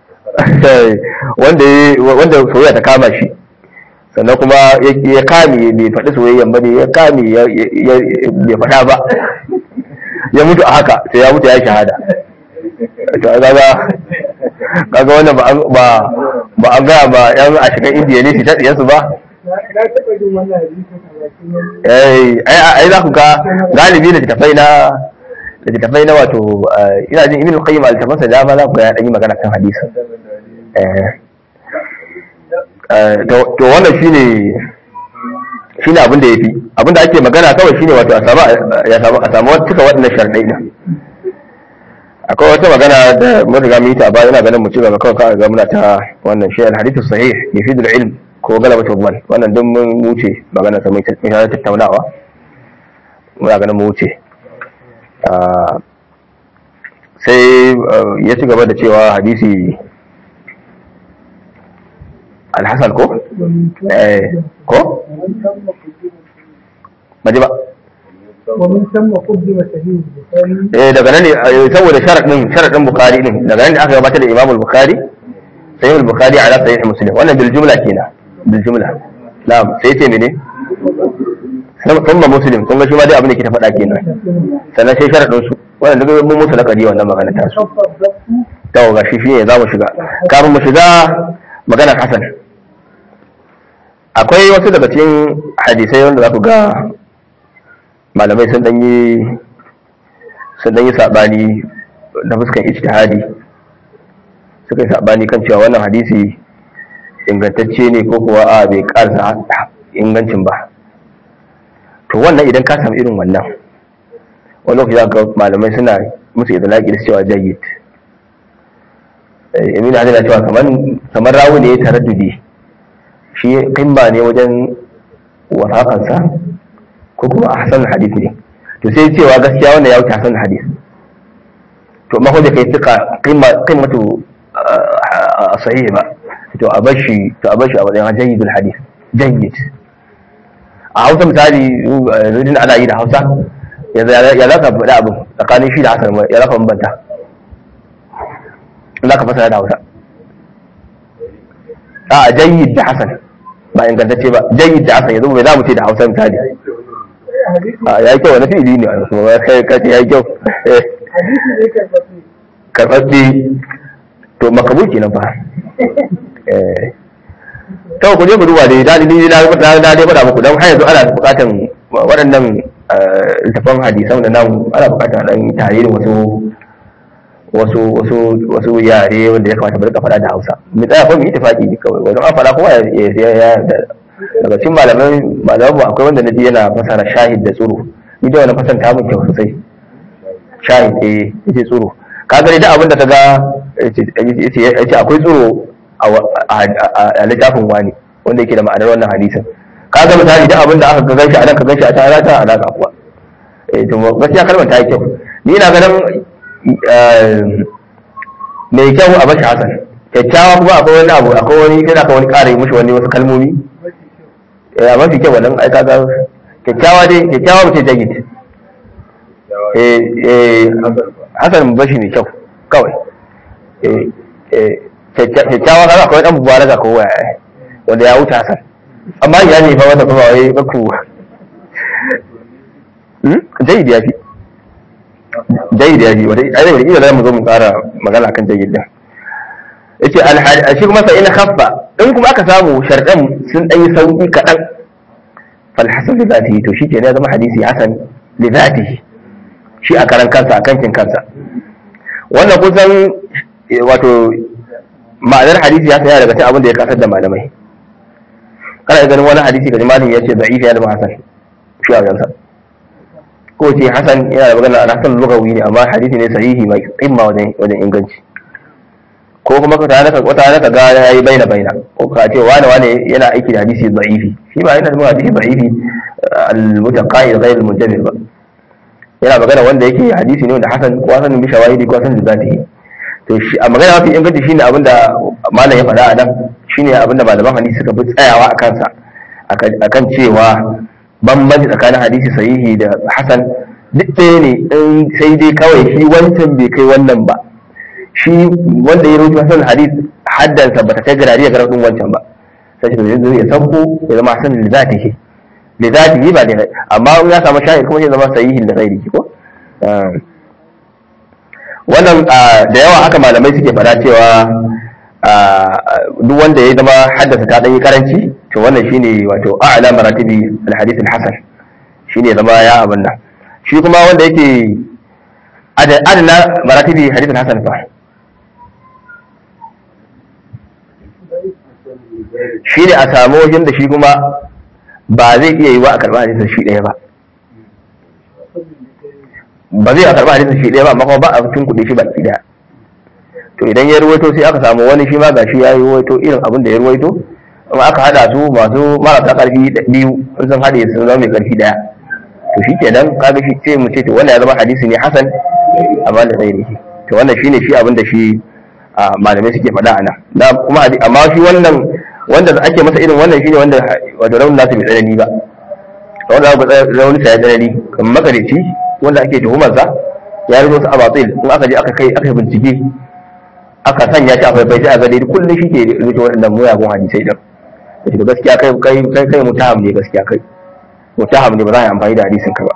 wanda wanda soyayya ta kama shi sannan kuma ya kame bai faɗi soyayyan ba ne ya kame bai faɗa ba ya mutu a haka sai ya mutu ya shahada kaga kaga wannan ba ba ba an gaya ba yan a cikin indiya ne su ta tsiyansu ba na taɓa jin wannan hadisin a bakin wani eh ai za ku ga galibi da tafai na da tafai na wato ina jin ibn al-qayyim al-tafansa da ma za ku ga ya dan yi magana kan hadisi eh to wannan shine shine abin da yafi abin da ake magana kawai shine wato a samu ya samu a samu cika waɗannan sharadai din akwai wata magana da mun riga mun yi ta ba ina ganin mu ci gaba kawai ka ga muna ta wannan shi al-hadithu sahih yufidul ilm ko galabatu dhann wannan duk mun wuce magana ta mun ta tattaunawa muna ganin mu wuce sai ya ci gaba da cewa hadisi alhassan ko? ko? baji ba ومن ثم قدم صحيح البخاري eh daga nan ne saboda sharadin sharadin bukhari din daga nan ne aka gabatar da imam al-bukhari sahih al-bukhari ala sahih muslim wannan bil jumla kenan bil jumla na'am sai ce mene thumma muslim kun ga shi ma dai abin da ke ta faɗa kenan sannan sai sharadin su wannan duk mun musu lakari wannan magana ta su to ga shi shine za mu shiga kafin mu shiga magana hasan akwai wasu daga cikin hadisai wanda za ku ga malamai sun dan yi sun dan yi sabani na fuskan ijtihadi suka yi sabani kan cewa wannan hadisi ingantacce ne ko kuwa a bai karsa ingancin ba to wannan idan ka samu irin wannan wani lokaci za ga malamai suna musu idalaki da cewa jayyid Emin Hadi na cewa kamar kamar rawu ne ya taraddudi shi kimba ne wajen wasaƙansa ko kuma a hasan hadith ne to sai cewa gaskiya wanda ya wuce hasan hadith to amma ko da kai tuka qimmatu sahih ba to a bashi to a bashi a wajen jayyidul hadith jayyid a Hausa misali rudin ana yi da Hausa ya za ka faɗi abu tsakanin shi da hasan ya za ka bambanta za ka fasara da Hausa a jayyid da hasan ba ingantacce ba jayyid da hasan yanzu bai za mu ce da Hausa misali ya yi kyau wani fili ne a kuma kai kace ya yi kyau hadisi ne karɓaɓɓe karɓaɓɓe to makabu kenan fa kawai ku je ku duba dai dadi ni na na dai faɗa muku don har yanzu ana buƙatan waɗannan littafan hadisan da nan ana buƙatan dan tarihin wasu wasu wasu wasu yare wanda ya kamata mu rika faɗa da Hausa mu tsaya ko mu yi tafaki kawai wajen an faɗa kowa ya ya yarda daga cikin malaman malaman mu akwai wanda naji yana fasara shahid da tsuru ni da wani fasanta mun kyau sosai shahid eh yace tsuru ka gani da abin da ka ga yace akwai tsuru a littafin wani wanda yake da ma'anar wannan hadisin ka ga misali da abin da aka ga ganshi a nan ka ganshi a tare ta alaka kuwa eh to gaskiya kalmar ta yi kyau ni ina ganin mai kyau a bashi hasan kyakkyawa kuma akwai wani abu akwai wani yana ka wani ƙara mushi wani wasu kalmomi a mafi kyau wannan ai kaga kyakkyawa dai kyakkyawa mace jagid eh eh hasan bashi mai kyau kawai eh eh kyakkyawa kaga akwai dan mubaraka ko waya wanda ya wuce hasan amma ya ne fa wanda kuma wai baku hmm jagid ya fi jayyid ya ji wata ai wata ila mu zo mu ƙara magana kan jayyid din yace al shi kuma fa in khaffa in kuma aka samu sharɗan sun ɗan yi sauƙi kaɗan fal hasan li zatihi to shi ke ya zama hadisi hasan li zatihi shi a karan kansa a kankin kansa wannan kusan wato ma'anar hadisi ya saya daga cikin abin da ya kasar da malamai kana ganin wani hadisi kaji malami ya ce da'ifi ya zama hasan shi a gansa ko ce hasan yana da magana a hasan lugawi ne amma hadisi ne sahihi mai tsimma wajen wajen inganci ko kuma ka tare ka wata ka ga yayi baina baina ko ka ce wani wani yana aiki da hadisi da'ifi shi ba yana da hadisi da'ifi al-mutaqayyid ghayr al-munjabir ba yana magana wanda yake hadisi ne wanda hasan ko hasan bi shawahidi ko hasan da zatihi to shi a magana mafi inganci shine abinda malam ya faɗa a nan shine abinda malaman hadisi suka fi tsayawa a kansa akan cewa bambanci tsakanin hadisi sahihi da hasan duk ɗaya ne in sai dai kawai shi wancan bai kai wannan ba shi wanda ya rubuta hasan hadis haddansa bata kai garari ya garabin wancan ba sai shi ya sauko ya zama hasan da zatihi da zatihi ba da amma ya samu shahid kuma ya zama sahihi da ghairihi ko wannan da yawa haka malamai suke fada cewa duk wanda ya zama haddasa ta ɗanyi karanci to wannan shine wato a'la maratibi al-hadith al-hasan shine zama ya abin nan shi kuma wanda yake adana maratibi hadith al-hasan fa shine a samu wajen da shi kuma ba zai iya yi wa a karɓar hadisin shi ɗaya ba ba zai a karɓa hadisin shi ɗaya ba amma kuma ba a cikin kuɗi shi baki ɗaya to idan ya ruwaito sai aka samu wani shi ma gashi ya yi ruwaito irin abin da ya ruwaito amma aka haɗa su masu marasa ƙarfi biyu sun san haɗe sun zama mai ƙarfi ɗaya to shi kenan kaga shi ce mu ce to wannan ya zama hadisi ne hasan amma da tsaye shi to wannan shine shi abin da shi malamai suke faɗa a nan kuma amma shi wannan wanda ake masa irin wannan shine wanda wato raunin nasu bai tsanani ba wanda raunin sa ya tsanani kamar makarici wanda ake tuhumarsa ya rubo su a batil in aka je aka kai aka bincike aka sanya shi a faifai sai a gani kullum shi ke rubuta waɗannan muyagun hadisai din da shi gaskiya kai kai kai kai mutaham ne gaskiya kai mutaham ne ba za a yi amfani da hadisin ka ba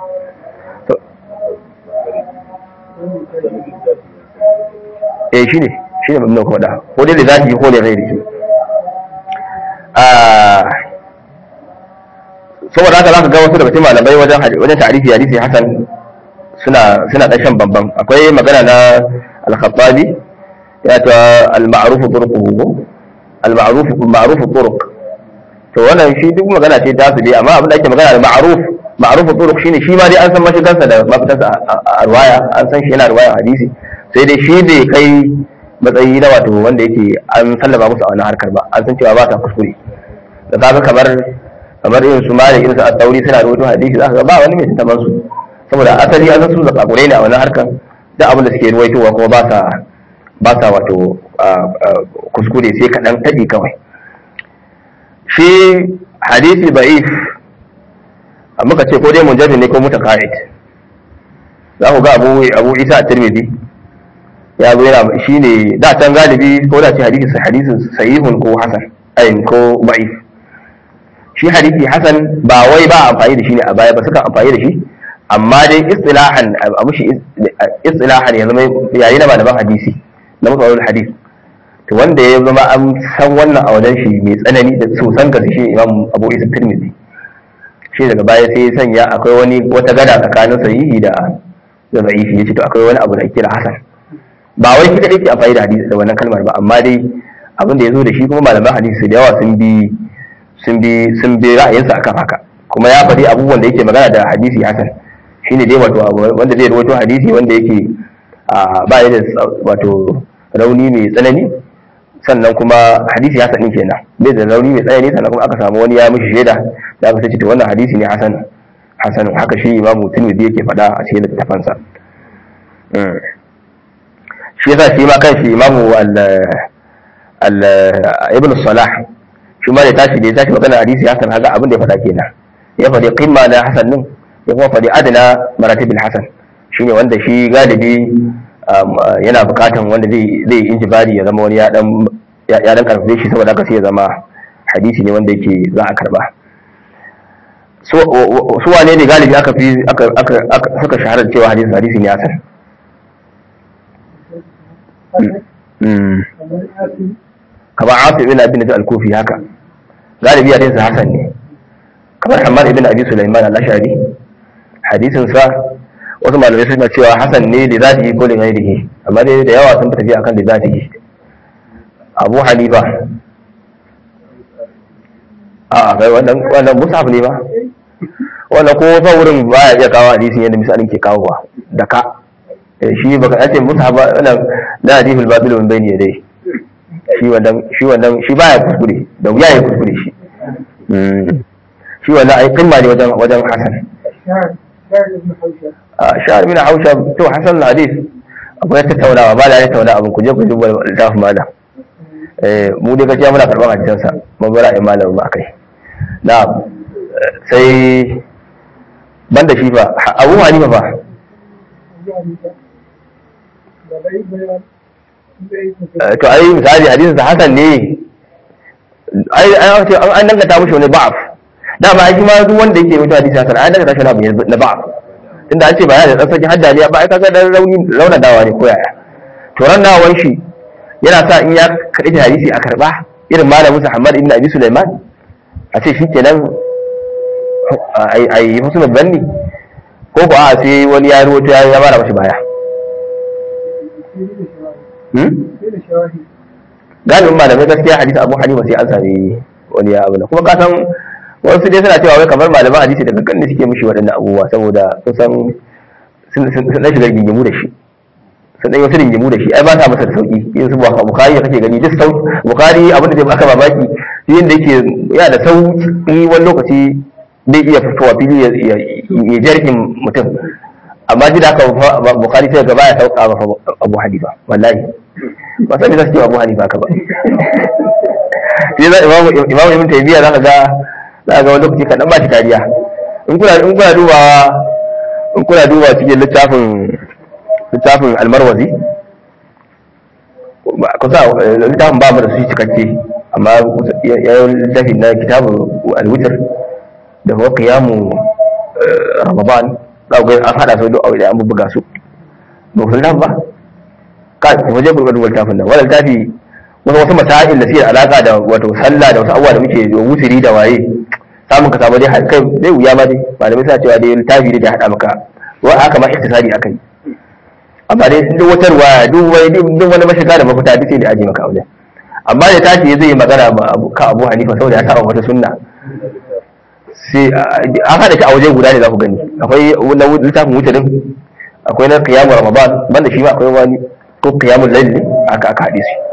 eh shine shine mun kuma da ko dai da zaki ko da rai da shi saboda haka zaka ga wasu daga cikin malamai wajen wajen ta'arifi hadisi hasan suna suna da shan bambam akwai magana na al-khattabi ya ta al-ma'ruf turuquhu al-ma'ruf ma'ruf turuq to wannan shi duk magana ce ta su dai amma abin da ake magana al-ma'ruf ma'ruf turuq shine shi ma dai an san mashigansa da mafitarsa a ruwaya an san shi yana ruwaya hadisi sai dai shi bai kai matsayi na wato wanda yake an sallama musu a wannan harkar ba an san cewa ba ta kuskure da kaga kamar kamar irin su malik irin su at-tauri suna rubuta hadisi zaka ga ba wani mai tantaban su saboda asali an su zakakure ne a wannan harkar duk abin da suke ruwaitowa kuma ba sa ba sa wato kuskure sai kaɗan taɗi kawai shi hadisi ba'if muka ce ko dai munjabin ne ko mutaqaid za ku ga abu abu isa at-tirmidhi ya zo yana shi ne da can galibi ko da ce hadisi hadisin sahihun ko hasan ayin ko ba'if shi hadisi hasan ba wai ba amfani da shi ne a baya ba suka amfani da shi amma dai istilahan abu shi istilahan ya zama yayi na malaman hadisi na musalul hadis to wanda ya zama an san wannan a wajen shi mai tsanani da sosan gaske shi imam abu isa tirmidhi shi daga baya sai ya sanya akwai wani wata gada tsakanin sahihi da da da'ifi yace to akwai wani abu da kira hasan ba wai shi kadai ke amfani da hadisi da wannan kalmar ba amma dai abin da ya zo da shi kuma malaman hadisi da yawa sun bi sun bi sun bi ra'ayinsa akan haka kuma ya faɗi abubuwan da yake magana da hadisi hasan shine dai wato wanda zai rawaito hadisi wanda yake ba ya da wato rauni mai tsanani sannan kuma hadisi hasan din kenan bai da rauni mai tsanani sannan kuma aka samu wani ya mishi shaida da aka ce to wannan hadisi ne hasan hasan haka shi imamu tirmidhi yake faɗa a cikin littafansa shi yasa shi ma kanshi imamu al ibn salah shi ma da tashi da ya tashi magana hadisi hasan haka abin da ya faɗa kenan ya faɗi qimma na hasan din ya kuma faɗi adana maratibil hasan shine wanda shi galibi yana bukatan wanda zai zai injibari ya zama wani ya dan ya dan karfafe shi saboda haka sai ya zama hadisi ne wanda yake za a karba su wane ne galibi aka fi aka aka suka shahara cewa hadisi hadisi ne hasan mm kamar asin kamar Asim ibn Abi Najib al-Kufi haka galibi hadisin Hasan ne kamar Hammad ibn Abi Sulaiman al-Ashari hadisin sa wasu malamai suna cewa Hasan ne da zatihi ko da ghairihi amma dai da yawa sun fi tafiya akan da zatihi Abu Hanifa a kai wannan wannan musaf ne ba wannan ko fa wurin baya iya kawo hadisin yadda misalin ke kawo ba da ka Eh, shi baka ce musaf ba wannan la hadithul batil min bayni yadayhi shi wannan shi wannan shi baya kuskure da wuya ya kuskure shi Mm. shi wannan ai kimma ne wajen wajen hasan shahar shahar ibn hausha a sha'ar min hausha to hasan hadis akwai tattaunawa ba da tattauna abin ku je ku duba littafin malam eh mu dai gaskiya muna karban hadisan sa mun bara ai malam ba kai na sai banda shi fa Abu Hanifa fa da bai bayan bai Eh, to ai misali hadisin sa hasan ne ai ai ce an an dangata mushi wani ba'af dama ai shi ma duk wanda yake mutu hadisi hasan an dangata shi wani abu ne na ba'af tunda an ce ba ya da tsarki hadda ne ba ai kaga dan rauni rauna dawa ne ko yaya to ran nawan shi yana sa in ya kaɗi da hadisi a karɓa irin malamin sa Muhammad ibn Abi Sulaiman a ce shi kenan ai ai husnul banni ko ko a sai wani ya ruwato ya ya mara mashi baya hmm sai da shawahi galibin malamai gaskiya hadisi abu hanifa sai an sami wani ya abu na kuma kasan wasu dai suna cewa wai kamar malaman hadisi daga kan da suke mishi waɗannan abubuwa saboda sun san sun sun sun shiga gingimu da shi sun ɗan yi wasu gingimu da shi ai ba sa masa da sauƙi yin su bukari da kake gani duk sau bukari abin da zai baka mamaki yin da yake yana da sauƙi wani lokaci zai iya fitowa fili ya ya jarkin mutum amma ji da haka bukari sai gaba ya sauka ba abu hanifa wallahi ba sani za su ce abu hanifa ka ba sai za imamu imamu ibn taymiya zaka ga zaka ga wani lokaci kadan ba shi kariya in kuna in kuna dubawa in kuna duba cikin littafin littafin almarwazi ba kusa littafin ba mu da su cikakke amma ya yi littafin na kitabun alwitr da kuma qiyamu ramadan za ku ga an hada su duk a wuri an bubbuga su ba ku san ba kai ku je ku duba littafin nan wannan littafi wasu wasu masail da suke da alaka da wato sallah da wasu abubuwa da muke da wuturi da waye samun ka samu dai har kai zai wuya ma dai malamai suna cewa dai littafi da ya hada maka wa haka ma iktisadi akai amma dai duk wata ruwaya duk wani duk wani mashiga da mafita duk sai da aje maka a wajen amma da tashi zai yi magana ma abu ka Abu Hanifa saboda ya saba wata sunna sai an hada shi a waje guda ne za ku gani akwai na littafin wutarin akwai na qiyamul ramadan banda shi ma akwai wani ko qiyamul layl ne aka aka hade su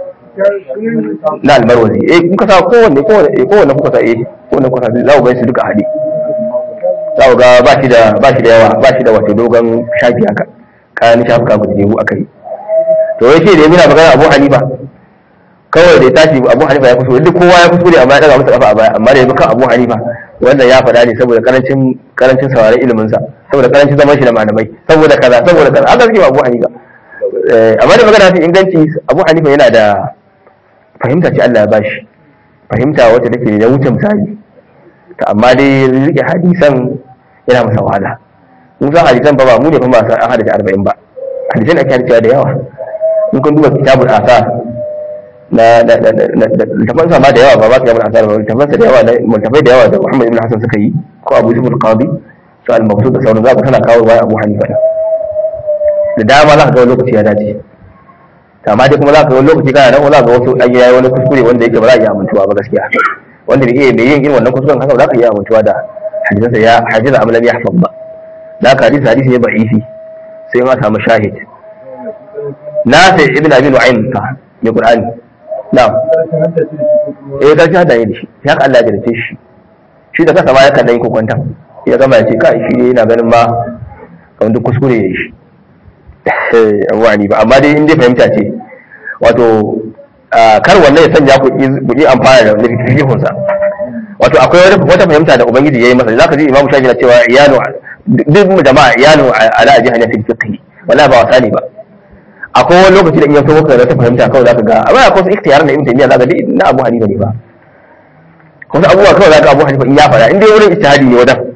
na almarwazi eh kun ka sa kowanne kowanne eh kowanne kuka sa eh kowanne kuka sa za ku ga su duka hade za ku ga ba shi da ba shi da yawa ba shi da wato dogon shafi haka kayan shafuka guda jebu aka yi to wai ce da yana magana Abu Hanifa kawai da ya tashi Abu Hanifa ya kuskure duk kowa ya kuskure amma ya daga masa kafa a baya amma da ya kan Abu Hanifa wannan ya faɗa ne saboda karancin karancin sauraron ilimin sa saboda karancin zaman shi da malamai saboda kaza saboda kaza haka suke Abu Hanifa eh amma da magana ta inganci Abu Hanifa yana da fahimta ce Allah ya bashi fahimta wacce take da wuce misali ta amma dai rike hadisan yana masa wahala mun san hadisan ba ba mu ne fa ba san an hadisi 40 ba hadisan ake hadisawa da yawa in kun duba kitabul asar na da da da littafan sa ma da yawa ba ba kitabul asar ba littafan sa da yawa multafai da yawa da Muhammad ibn Hassan suka yi ko Abu Yusuf al-Qadi su al-Mabsut da sauran za ka tana kawo bayan Abu Hanifa da dama za ka ga wani lokaci ya dace amma dai kuma za ka ga wani lokaci kana nan za ka ga wasu an yi wani kuskure wanda yake ba za a iya amintuwa ba gaskiya wanda bai iya bai yin irin wannan kuskuren haka ba za ka iya amintuwa da hadisansa ya hadisa amalan ya hafaz ba da haka hadisi hadisi ne ba'ifi sai ma samu shahid nafi ibn abi nu'aym ka mai qur'ani na'am eh gaskiya hada ne da shi ya ka Allah ya jarce shi shi da kansa ma ya kan yi kokwantan ya gama ya ce kai shi ne yana ganin ma kamar duk kuskure ya yi shi wani ba amma dai in dai fahimta ce wato kar wannan ya sanya ku yi amfana da fikihunsa wato akwai wata fahimta da ubangiji ya yi masa zaka ji imamu shafi na cewa iyalu duk mu jama'a iyalu ala ajihar ya fi fiqhi wala ba wasa ne ba akwai wani lokaci da in yanzu maka da ta fahimta kawai zaka ga amma akwai wasu ikhtiyar na ibn taymiya zaka ga na abu hanifa ne ba wasu abubuwa kawai zaka abu hanifa in ya fara in dai wurin ijtihadi ne wadan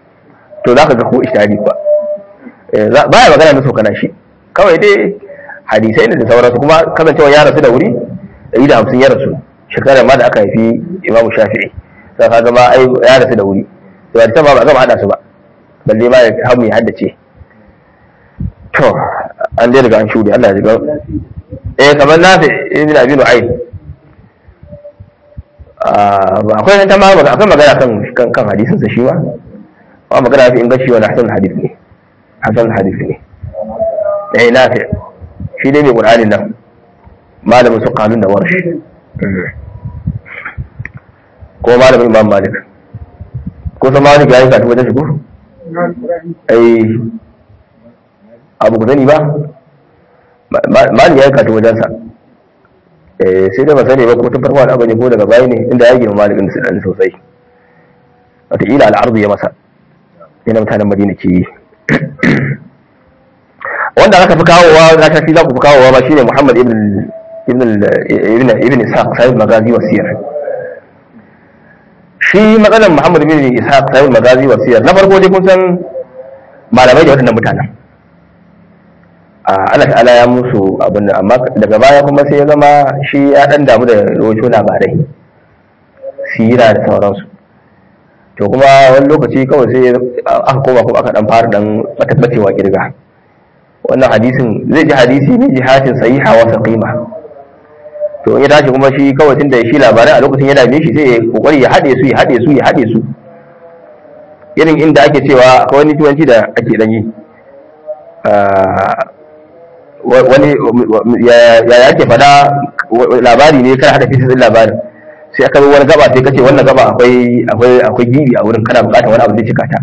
to zaka ga ko ijtihadi ba baya magana na sokana shi kawai dai hadisai ne da sauransu kuma kasancewa ya rasu da wuri ɗari da hamsin ya rasu shekarar ma da aka haifi imamu shafi'i sai ka gama ai ya rasu da wuri to hadisan ba ba gama hada su ba balle ma ya hamu ya haddace to an dai daga an shuɗe Allah ya jiga eh kamar nafi ibn abi nu'aym ba akwai ta ma akwai magana kan kan kan hadisin sa shi ma ba magana fi inganci wani hasan hadis ne hasan hadis ne eh nafi shi dai mai qur'anin nan malamin su kanun da warshi ko malamin imam malik ko san malik ya yi kafin wajen shigo ai abu ku sani ba malik ya yi kafin wajensa sai da ba sani ba ko tun farko al'aba ne ko daga baya ne inda ya gina malikin da dan sosai wataƙila al'arzu ya masa yana mutanen madina ke yi wanda aka fi kawowa za ta fi za ku fi kawowa ba shine muhammad ibn ibn ibn ibn ishaq sahib magazi wasiyar shi matsalar muhammad ibn ishaq sahib magazi wasiyar na farko dai kun san malamai da waɗannan mutanen Allah ta'ala ya musu abin da amma daga baya kuma sai ya zama shi ya dan damu da rawaito labarai sira da sauransu to kuma wani lokaci kawai sai aka koma kuma aka dan fara dan matabbacewa kirga wannan hadisin zai ji hadisi ne jihatin sahiha wa saqima to in ya tashi kuma shi kawai tunda shi labarai a lokacin ya dame shi sai ya kokari ya hade su ya hade su ya hade su irin inda ake cewa akwai wani tuwanci da ake dan yi wani ya yake fada labari ne kana hada fitin labarin sai aka zo wani gaba sai kace wannan gaba akwai akwai akwai gibi a wurin kana bukatar wani abu zai cika ta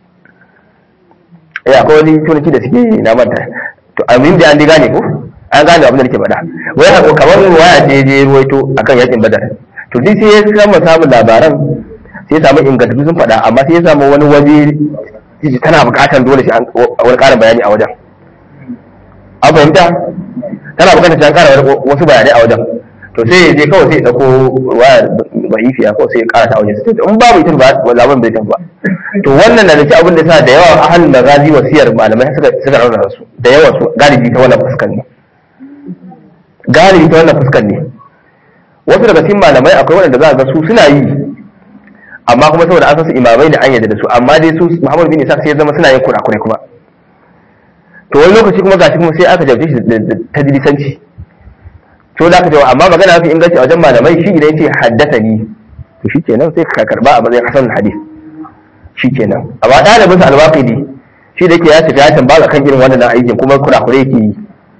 eh akwai wani turanci da suke na manta to amin da an diga ne ko an gane abin da nake faɗa wai hako kamar waya ce je ruwaito akan yakin badar to duk sai ya samu samun labaran sai ya samu ingantattu sun faɗa amma sai ya samu wani waje tana bukatar dole shi wani ƙarin bayani a wajen an fahimta tana bukatar ta kara wasu bayanai a wajen to sai ya je kawai sai ya dauko waya ba'ifiya kawai sai ya kara ta wajen sai in babu ita ba labarin bai tafi ba to wannan na da ci abin da sa da yawa ahalin magazi wasiyar malamai suka suka rarraba su da yawa su galibi ta wannan fuskar ne galibi ta wannan fuskar ne wasu daga cikin malamai akwai waɗanda za a ga su suna yi amma kuma saboda an san su imamai ne an yadda da su amma dai su Muhammad bin Isa sai ya zama suna yin kurakurai kuma to wani lokaci kuma gashi kuma sai aka jauce shi da tadlisanci to da aka jawo amma magana mafi inganci a wajen malamai shi idan yace haddasa ni to shi kenan sai ka karba a matsayin hasan hadis shi kenan amma ɗalibin sa alwaqidi shi da yake ya tafi ya tambaya kan irin wannan aikin kuma kurakure yake yi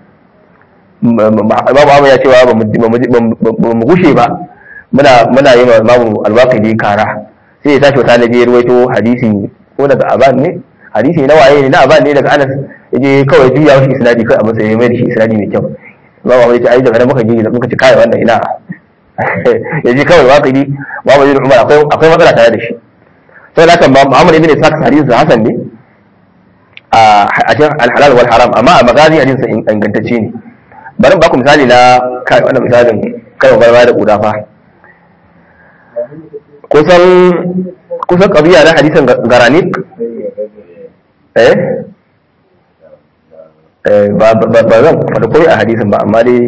babu abu ya cewa ba mu gushe ba muna muna yi ma babu alwaqidi kara sai ya tashi wata nabi ya ruwaito hadisi ko daga aban ne hadisi na waye ne na aban ne daga anas yaje kawai juya shi isnadi kai abin sai ya mai da shi isnadi mai kyau ba ba ce ai daga nan muka ji muka ci kai wannan ina yaje kawai waqidi babu yin umar akwai akwai matsala tare da shi sai haka Muhammad ibn Ishaq hadisi hasan ne a cikin al-halal wal haram amma a magazi hadisi ingantacce ne bari ba ku misali na kai wannan misalin kai barba da kuda fa kusan kusan qadiya na hadisin garanik eh ba zan faɗi komai a hadisin ba amma dai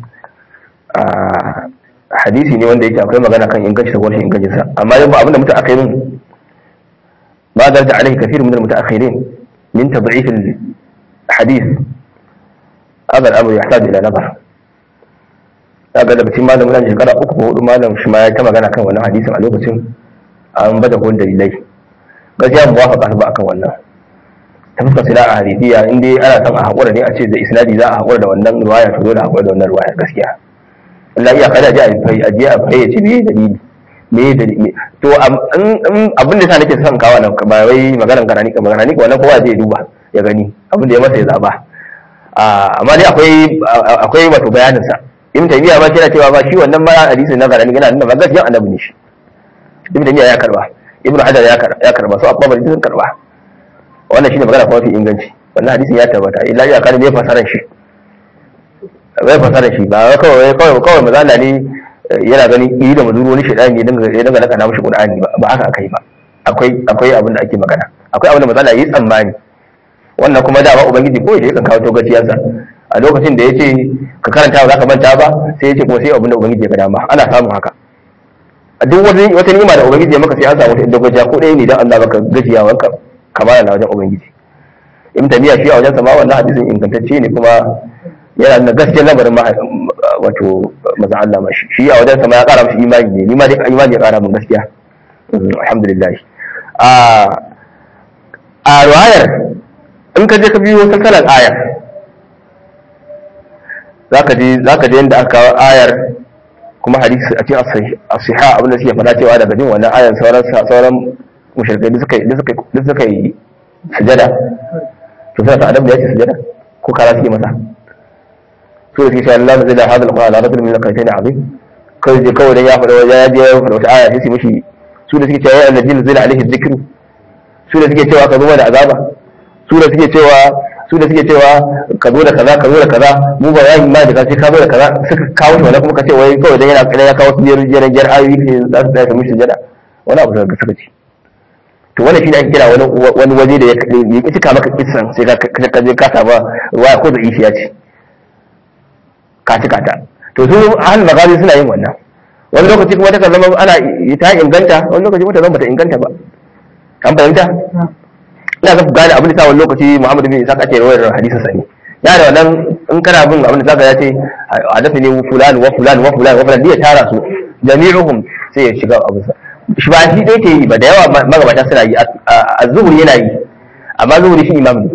hadisi ne wanda yake akwai magana kan inganci da rashin ingancinsa amma yau ba abinda mutu aka yi min ba da da alaihi kafir min al-mutaakhirin min tad'if al-hadith hada al-amr yahtaju ila nazar kaga da cikin malamin nan shekara uku ko hudu malam shi ma ya ta magana kan wannan hadisin a lokacin an bada gon dalilai gaskiya muwafaqa ba akan wannan ta fuskar sila a hadithiya in dai ana son a haƙura ne a ce da isnadi za a haƙura da wannan ruwaya to dole a haƙura da wannan ruwaya gaskiya Allah iya kada ji a fai a je a fai ya ce me dalili me dalili to abin da sa nake son kawo nan ba wai maganar garani ka magana ni wannan kowa zai duba ya gani abin da ya masa ya zaba amma dai akwai akwai wato bayanin sa ibn taymiya ba shi yana cewa ba shi wannan ma hadisi na garani yana nuna ba gaskiya annabi ne shi ibn taymiya ya karba ibn hajar ya karba su abba sun karba wannan shine magana kuma fi inganci wannan hadisin ya tabbata illa ya kana ne fasaran shi bai fasaran shi ba kawai kawai kawai mazala ne yana gani yi da mazuru wani shedani ya dinga ya dinga naka na mishi qur'ani ba ba haka akai ba akwai akwai abin da ake magana akwai abin da mazala yi tsammani wannan kuma da ba ubangiji ko shi kan kawo to gaciyarsa a lokacin da yace ka karanta ba za ka manta ba sai yace kuma sai abin da ubangiji ya ga dama ana samun haka a duk wani wata ni'ima da ubangiji ya maka sai an samu inda gajiya ko ɗaya ne dan Allah baka gajiya wanka kamar na wajen ubangiji ibn tamiya shi a wajen sama wannan hadisin ingantacce ne kuma yana da gaskiyar lamarin wato maza Allah ma shi shi a wajen sama ya kara mishi imani ne ni ma dai imani ya kara min gaskiya alhamdulillah a a riwayar in ka je ka biyo salsalar ayar zaka je zaka je inda aka kawo ayar kuma hadisi a cikin as-siha abin da suke faɗa cewa daga jin wannan ayar sauran sauran mushrikai da suka da suka da suka yi sujada to sai ta adam da yake sujada ko kara suke masa so da suke cewa Allah zai da hadal qur'an ala min al-qaytain azim kai je kawai dan ya faɗa wajen ya je ya faɗa wata aya sai su mishi su da suke cewa ya annabi zai alaihi dhikru su da suke cewa ka zo da azaba su da suke cewa su da suke cewa ka zo da kaza ka zo da kaza mu ba ya yi ma da ka ce ka zo da kaza suka kawo shi wani kuma ka ce wai kawai dan yana kana ya kawo su biyar biyar biyar ayoyi ne za su tsaya su mishi jada wani abu da suka ci to wannan shine ake kira wani wani waje da ya ya cika maka kissan sai ka ka je ka saba ruwaya ko da ishiya ce ka cika ta to su ahal magazi suna yin wannan wani lokaci kuma ta zama ana ta inganta wani lokaci kuma ta zama ta inganta ba an fahimta ina ga gane abin da sa wani lokaci Muhammad bin Isa ake rawar hadisin sani ya da wannan in kana bin abin da zaka ya ce hadafi ne fulan wa fulan wa fulan wa fulan ya tara su jami'uhum sai ya shiga abu sa shi ba shi dai ke yi ba da yawa magabata suna yi az-zuhri yana yi amma zuhri shi imam ne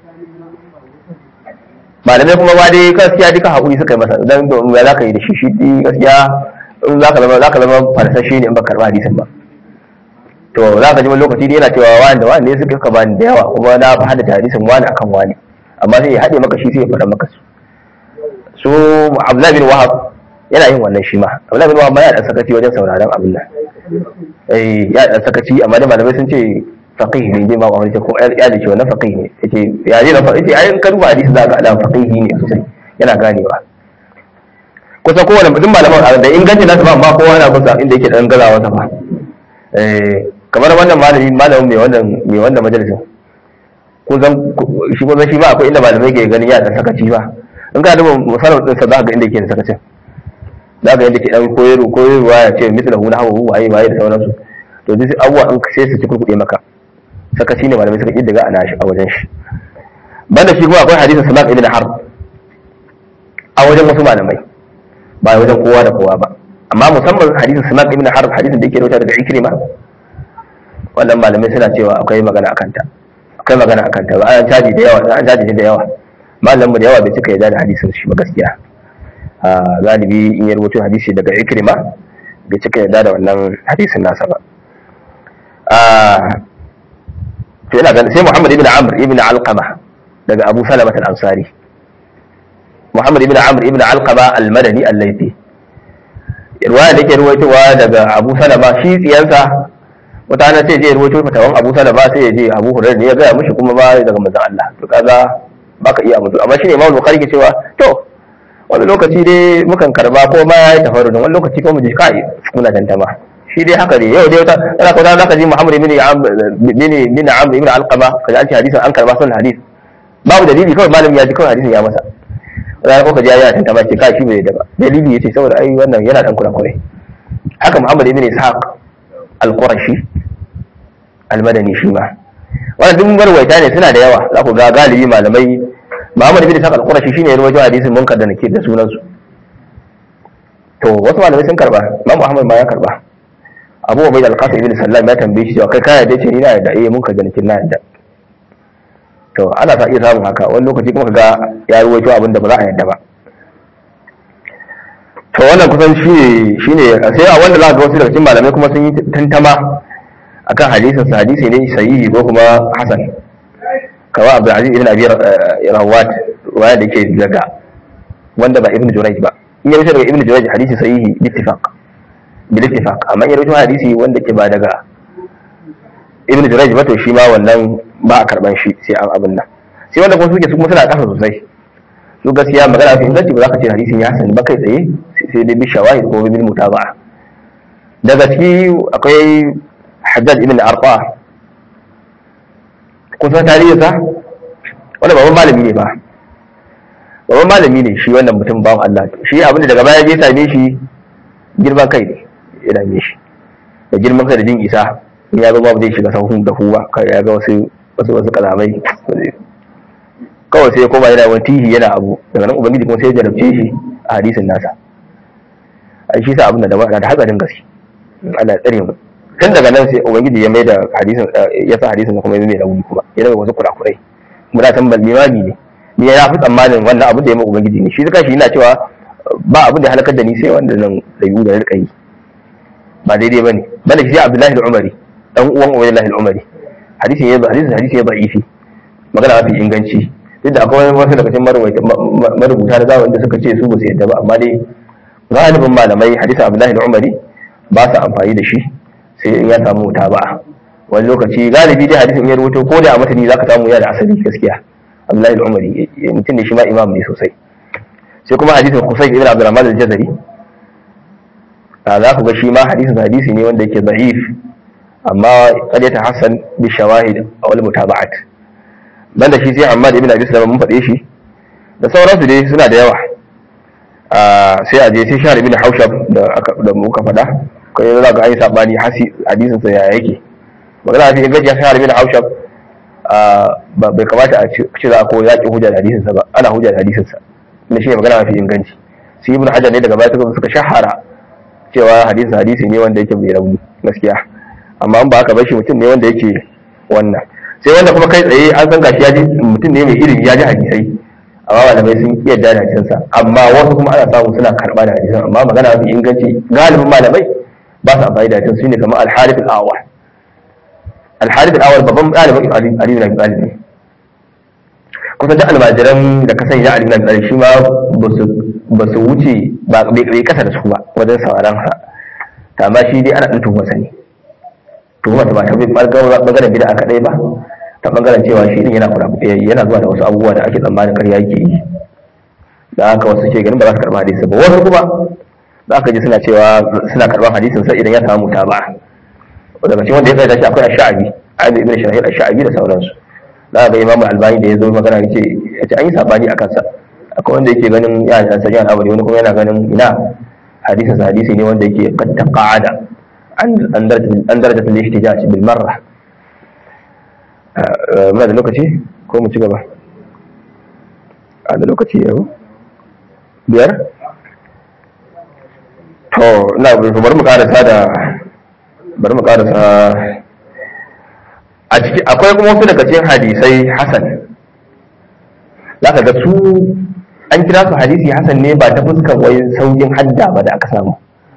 malamai kuma ba dai gaskiya duka haƙuri suka yi masa dan ya za ka yi da shi shi gaskiya in za ka zama za ka zama farsashe ne in ba karɓa hadisin ba to za ka ji wani lokaci ne yana cewa wani da wani ne suka ka bani da yawa kuma na fi hada hadisin wani akan wani amma sai ya haɗe maka shi sai ya faɗa maka su su Abdullahi bin Wahab yana yin wannan shi ma Abdullahi bin Wahab ma yana da sakaci wajen sauraron abin nan eh ya da sakaci amma da malamai sun ce faqih ne dai ma wani ce ko ya da ce wannan faqih ne yace ya ne na faqih yace ayin karuba hadisi za ka ala faqih ne sosai yana ganewa kusa kowane mutum malaman da ingancin nasu ba amma kowa yana kusa inda yake dan gazawa sa ba eh kamar wannan malami malamin mai wannan mai wannan majalisin ko zan shi ko zan shi ba akwai inda malamai ke ganin ya dan sakaci ba in ka duba misalin din sa za ka ga inda yake da sakacin za ka yadda ke dan koyarwa koyarwa ya ce mislahu nahwu waye waye da sauransu to duk abubuwa an sai su ci kurkuɗe maka sakaci ne malamai suka kiddiga ana shi a wajen shi banda shi kuma akwai hadisin salam ibn harb a wajen wasu malamai ba wajen kowa da kowa ba amma musamman hadisin salam ibn harb hadisin da yake rawaita daga ikrima wannan malamai suna cewa akwai magana akan ta akwai magana akan ta ba an caji da yawa an caji da yawa malamin da yawa bai cika yarda da hadisin shi ba gaskiya galibi in ya rubuta hadisi daga ikrima bai cika yarda da wannan hadisin nasa ba to ina ganin sai Muhammad ibn Amr ibn Alqama daga Abu Salama al-Ansari Muhammad ibn Amr ibn Alqama al-Madani al-Laythi riwaya da yake ruwaitowa daga Abu Salama shi tsiyansa wata ana sai je ruwaito fatawan Abu Salama sai ya je Abu Hurairah ne ya ga mishi kuma ba daga manzon Allah to kaga baka iya mutu amma shine Imam Bukhari ke cewa to wani lokaci dai mukan karba ko ma ya yi tafarudin wani lokaci ko mu ji kai muna tantama shi dai haka ne yau dai wata ana ko za ka ji Muhammad ibn bin bin Amr ibn Alqama kaji an ce hadisin an karba sun hadis babu dalili kawai malamin ya ji kawai hadisin ya masa za ko ka ji ya tantama ce kai shi bai da ba dalili yace saboda ai wannan yana dan kurakure haka Muhammad ibn Ishaq al-Qurashi al-Madani shi ma wannan duk marwaita ne suna da yawa za ku ga galibi malamai Muhammad ibn Ishaq al-Qurashi shine ya rawaito hadisin munkar da nake da sunan su to wasu malamai sun karba Imam Muhammad ma ya karba Abu Ubayd al-Qasim ibn Sallam ya tambaye shi cewa kai ka yarda ce ni na yarda eh munkar da nake na yarda to ana ta iya samun haka wani lokaci kuma kaga ya rawaito abin da ba za a yarda ba to wannan kusan shi shine sai a wanda za ka ga wasu daga cikin malamai kuma sun yi tantama akan hadisin sa hadisi ne sahihi ko kuma hasan kawai abu aziz ibn abi rawat waya da yake daga wanda ba ibn jurayj ba in ya rubuta daga ibn jurayj hadisi sahihi bittifaq bil ittifaq amma in ya rubuta hadisi wanda ke ba daga ibn jurayj ba to shi ma wannan ba a karban shi sai an abin nan sai wanda kuma suke su kuma suna kasa sosai su gaskiya magana fi inganci ba za ka ce hadisin ya hasan ba kai tsaye sai dai bi shawahid ko bil mutaba'a daga ciki akwai haddad ibn arqa kusan tarihinsa wanda babban malami ne ba babban malami ne shi wannan mutum bawan Allah shi abinda daga baya je same shi girman kai ne ya dame shi da girman kai da jin isa in ya zo babu zai shiga sahun da huwa kai ya ga wasu wasu wasu kalamai kawai sai ya koma yana wani tihi yana abu daga nan ubangiji kuma sai ya jarabce shi a hadisin nasa a shi sa abin da da da hatsarin gaske Allah ya tsare mu tun daga nan sai ubangiji ya mai da hadisin ya sa hadisin kuma ya mai rauni kuma ya daga wasu kurakurai kuma da san limami ne ni ya fi tsammanin wannan abin da ya mai ubangiji ne shi zaka shi yana cewa ba abin da ya halakar da ni sai wanda nan rayu da rika yi ba daidai bane bane shi Abdullahi al-Umari dan uwan Ubaydullahi al-Umari hadisin ya hadisin hadisin ya da'ifi magana mafi inganci duk da akwai wasu daga cikin marubuta da zawon da suka ce su ba su yadda ba amma dai galibin malamai hadisin Abdullahi al-Umari ba su amfani da shi sai in ya samu wuta ba wani lokaci galibi dai hadisin ya rubuto ko da a matani zaka samu ya da asali gaskiya Abdullahi al-Umari mutum ne shi ma imam ne sosai sai kuma hadisin Qusay ibn Abdurrahman al-Jazari za ku ga shi ma hadisin hadisi ne wanda yake da'if amma kad ta hasan bi shawahid wal mutaba'at banda shi sai Ahmad ibn Abi Sulaiman mun faɗe shi da sauransu dai suna da yawa sai a je sai Shahr ibn Haushab da da muka faɗa kai za ga ai sabani hadisin sa ya yake magana sai gaji Shahr ibn Haushab bai kamata a ce za a ko yaƙi hujja da hadisin sa ba ana hujja da hadisin sa ne shi magana mafi inganci sai Ibn Hajar ne daga baya suka shahara cewa hadisin hadisi ne wanda yake mai rauni gaskiya amma an ba haka ba shi mutum ne wanda yake wannan sai wanda kuma kai tsaye an san gashi ya ji mutum ne mai ilimi ya ji hadisai amma malamai sun iya da hadisan sa amma wasu kuma ana samu suna karba da hadisan amma magana mafi inganci galibin malamai ba su amfani da hadisan su ne kamar al-harith al-awwal al-harith al-awwal babban ɗalibin ali ali bin abi talib ne kusan da almajiran da ka sani na ali bin abi talib shi ma ba su wuce ba bai kasa da su ba wajen sauraron sa ta amma shi dai ana ɗan tuhumarsa ne tuhumar ba ta bangaren bida kaɗai ba ta bangaren cewa shi din yana kula yana zuwa da wasu abubuwa da ake tsammanin karya yake yi da haka wasu ke ganin ba za su karɓa hadisi ba wasu kuma za ka ji suna cewa suna karɓar hadisin sa idan ya samu ta ba daga cikin wanda ya tsaye shi akwai ash-sha'abi abi ibn shahid ash-sha'abi da sauransu za ga imamu albani da ya zo magana yace yace an yi sabani akan sa akwai wanda yake ganin ya da sanya al'amari wani kuma yana ganin ina hadisin sa hadisi ne wanda yake qad taqa'ada an daraja al-ihtijaj bil marra muna da lokaci ko mu ci gaba a da lokaci yau biyar to ina bari mu karasa da bari mu karasa a ciki akwai kuma wasu daga cikin hadisai hasan zaka ga su an kira su hadisi hasan ne ba ta fuskan wai saukin hadda ba da aka samu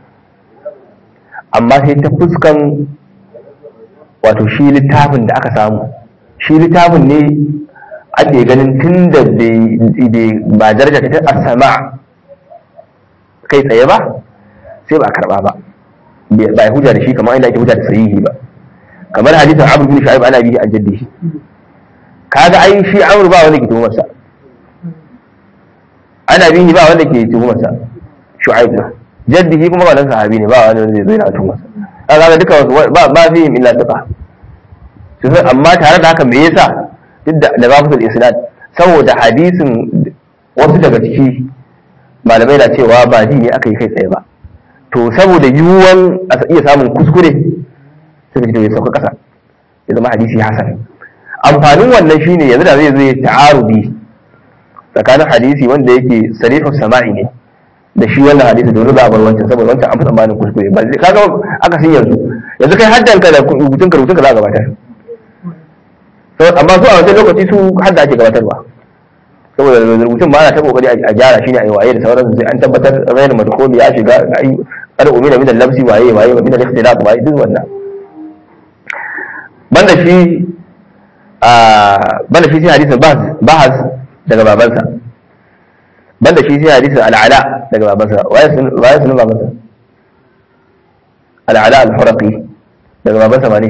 amma sai ta fuskan wato shi littafin da aka samu shi littafin ne ake ganin tun da ba daraja ta asama kai tsaye ba sai ba karba ba ba ya hujja da shi kamar inda ake hujja da sahihi ba kamar hadisin abu bin shu'aib ana bihi an jaddi kaga ai shi amru ba wanda ke tuhumarsa ana bihi ba wanda ke tuhumarsa shu'aib na jaddihi kuma wannan sahabi ne ba wani wanda zai na tuhumarsa kaga duka wasu ba ba fi illa tuqa amma tare da haka me yasa duk da da babu isnad saboda hadisin wasu daga ciki malamai na cewa ba ji ne aka yi kai tsaye ba to saboda yiwuwan a iya samun kuskure suka ce ya sauka kasa ya zama hadisi hasan amfanin wannan shine yanzu da zai zo ya ta'arubi tsakanin hadisi wanda yake sarihu sama'i ne da shi wannan hadisi da za a bar wancan saboda wancan an fi tsammanin kuskure ba zai kaga aka san yanzu yanzu kai haddan ka da rubutun ka rubutun ka za a gabatar amma su a wancan lokaci su hadda ake gabatarwa saboda rubutun ma ana ta kokari a gyara shi ne a yi waye da sauransu sai an tabbatar rayin madkhuli ya shiga ai kada umina min al-labsi waye waye min al-ikhtilaf waye duk wannan banda shi a banda shi sai hadisin bahas daga babansa banda shi sai hadisin al'ala daga babansa waye sun waye sun babansa al'ala al-huraqi daga babansa ba ne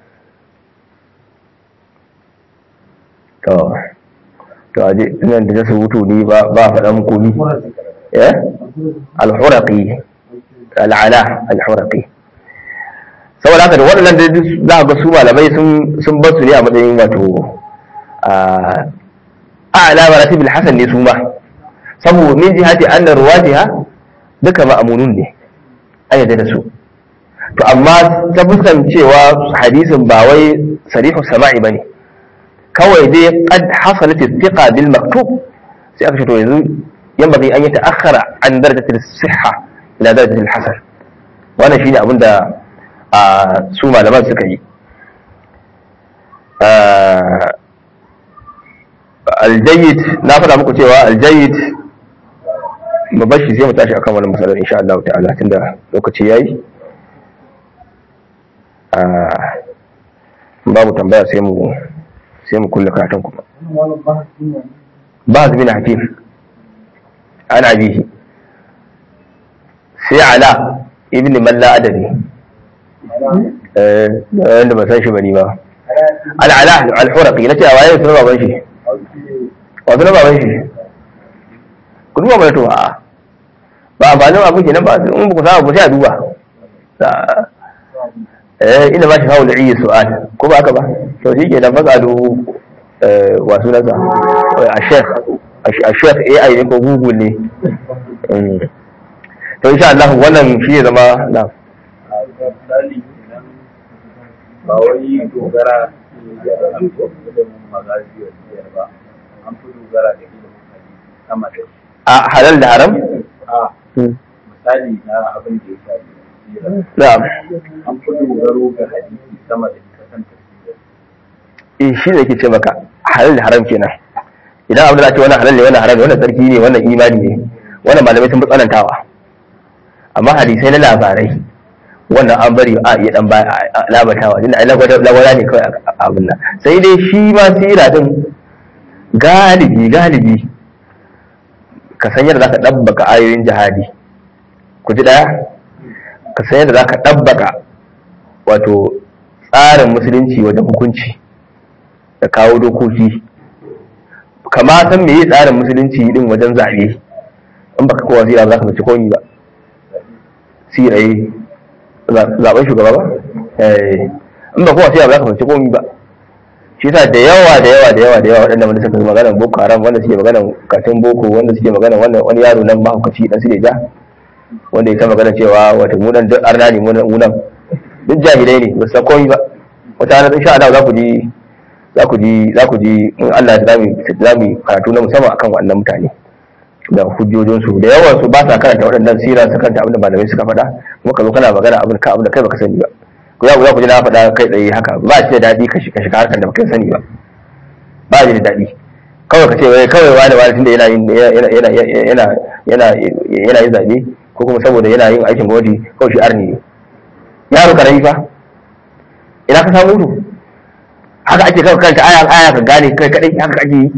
to to aje nan da su hutu ni ba ba faɗan komi eh al-huraqi al'ala al-huraqi saboda haka da waɗannan da za ga su malamai sun sun bar su ne a matsayin wato a ala maratib al-hasan ne su ma saboda min jihati anna ruwatiha duka ma'amunun ne an yadda da su to amma ta fuskan cewa hadisin ba wai sarihu sama'i bane kawai dai qad hasalat thiqa bil maktub sai aka ce to yanzu yanbaghi an yata'akhkhara an darajat as-sihha ila darajat al-hasan wannan shine abin da su malaman suka yi aljayyid na faɗa muku cewa aljayyid mu bashi sai mu tashi akan wannan masalar insha Allah ta'ala tunda lokaci yayi babu tambaya sai mu sai mu kulle karatun kuma ba bin hakim ana bihi sai ala ibn malla adadi eh wanda ba san shi bane ba al-ala al-huraqi nace a waye sunan baban shi wa sunan baban shi kun ba to a ba amfanin abu kenan ba in ba ku samu ba sai a duba eh ina ba shi hawo da iya su'al ko ba haka ba to shi ke da fasalu wa sunansa a sheikh a sheikh AI ne ko Google ne to insha Allah wannan shi ne zama na ba wai dogara da ilimin magazi ba an fi dogara da ilimin hadisi sama da a halal da haram a misali na abin da ya shafi sira na'am an fi dogaro ga hadisi sama da ita kan tafsir eh shi ne yake ce maka halal da haram kenan idan abin da ake wannan halal ne wannan haram ne wannan sarki ne wannan imani ne wannan malamai sun fi tsanantawa amma hadisai na labarai wannan an bari a iya dan labatawa inda ai lagwada ne kawai abin nan sai dai shi ma sira din galibi galibi ka san yadda zaka dabbaka ayoyin jihadi ku ji daya ka san yadda zaka dabbaka wato tsarin musulunci wajen hukunci da kawo dokoki kama san me yi tsarin musulunci din wajen zaɓe in baka kowa sira ba za ka mace komi ba sirayi zaben shugaba ba in ba kowa sira ba za ka mace komi ba shi sa da yawa da yawa da yawa da yawa waɗanda wanda suka magana boko haram wanda suke magana katin boko wanda suke magana wannan wani yaro nan mahaukaci dan su ja wanda ya ta magana cewa wata munan duk arna ne munan duk jahilai ne ba su san komi ba wata ranar insha Allah za ku ji za ku ji za ku ji in Allah ya zamu zamu karatu na musamman akan wannan mutane da hujjojinsu da yawan su ba sa karanta waɗannan sira su karanta abin da malamai suka faɗa kuma ka zo kana magana abin ka abin da kai baka sani ba ko za ku ji na faɗa kai tsaye haka ba shi da daɗi ka shiga shiga harkar da baka sani ba ba shi da daɗi kawai ka ce wai kawai wani wani tunda yana yin yana yana yana yana yana yin zaɓe ko kuma saboda yana yin aikin gwamnati kawai shi arni ne yaro karami fa ina ka samu mutu haka ake kawai karanta aya aya ka gane kai kadai haka ake yi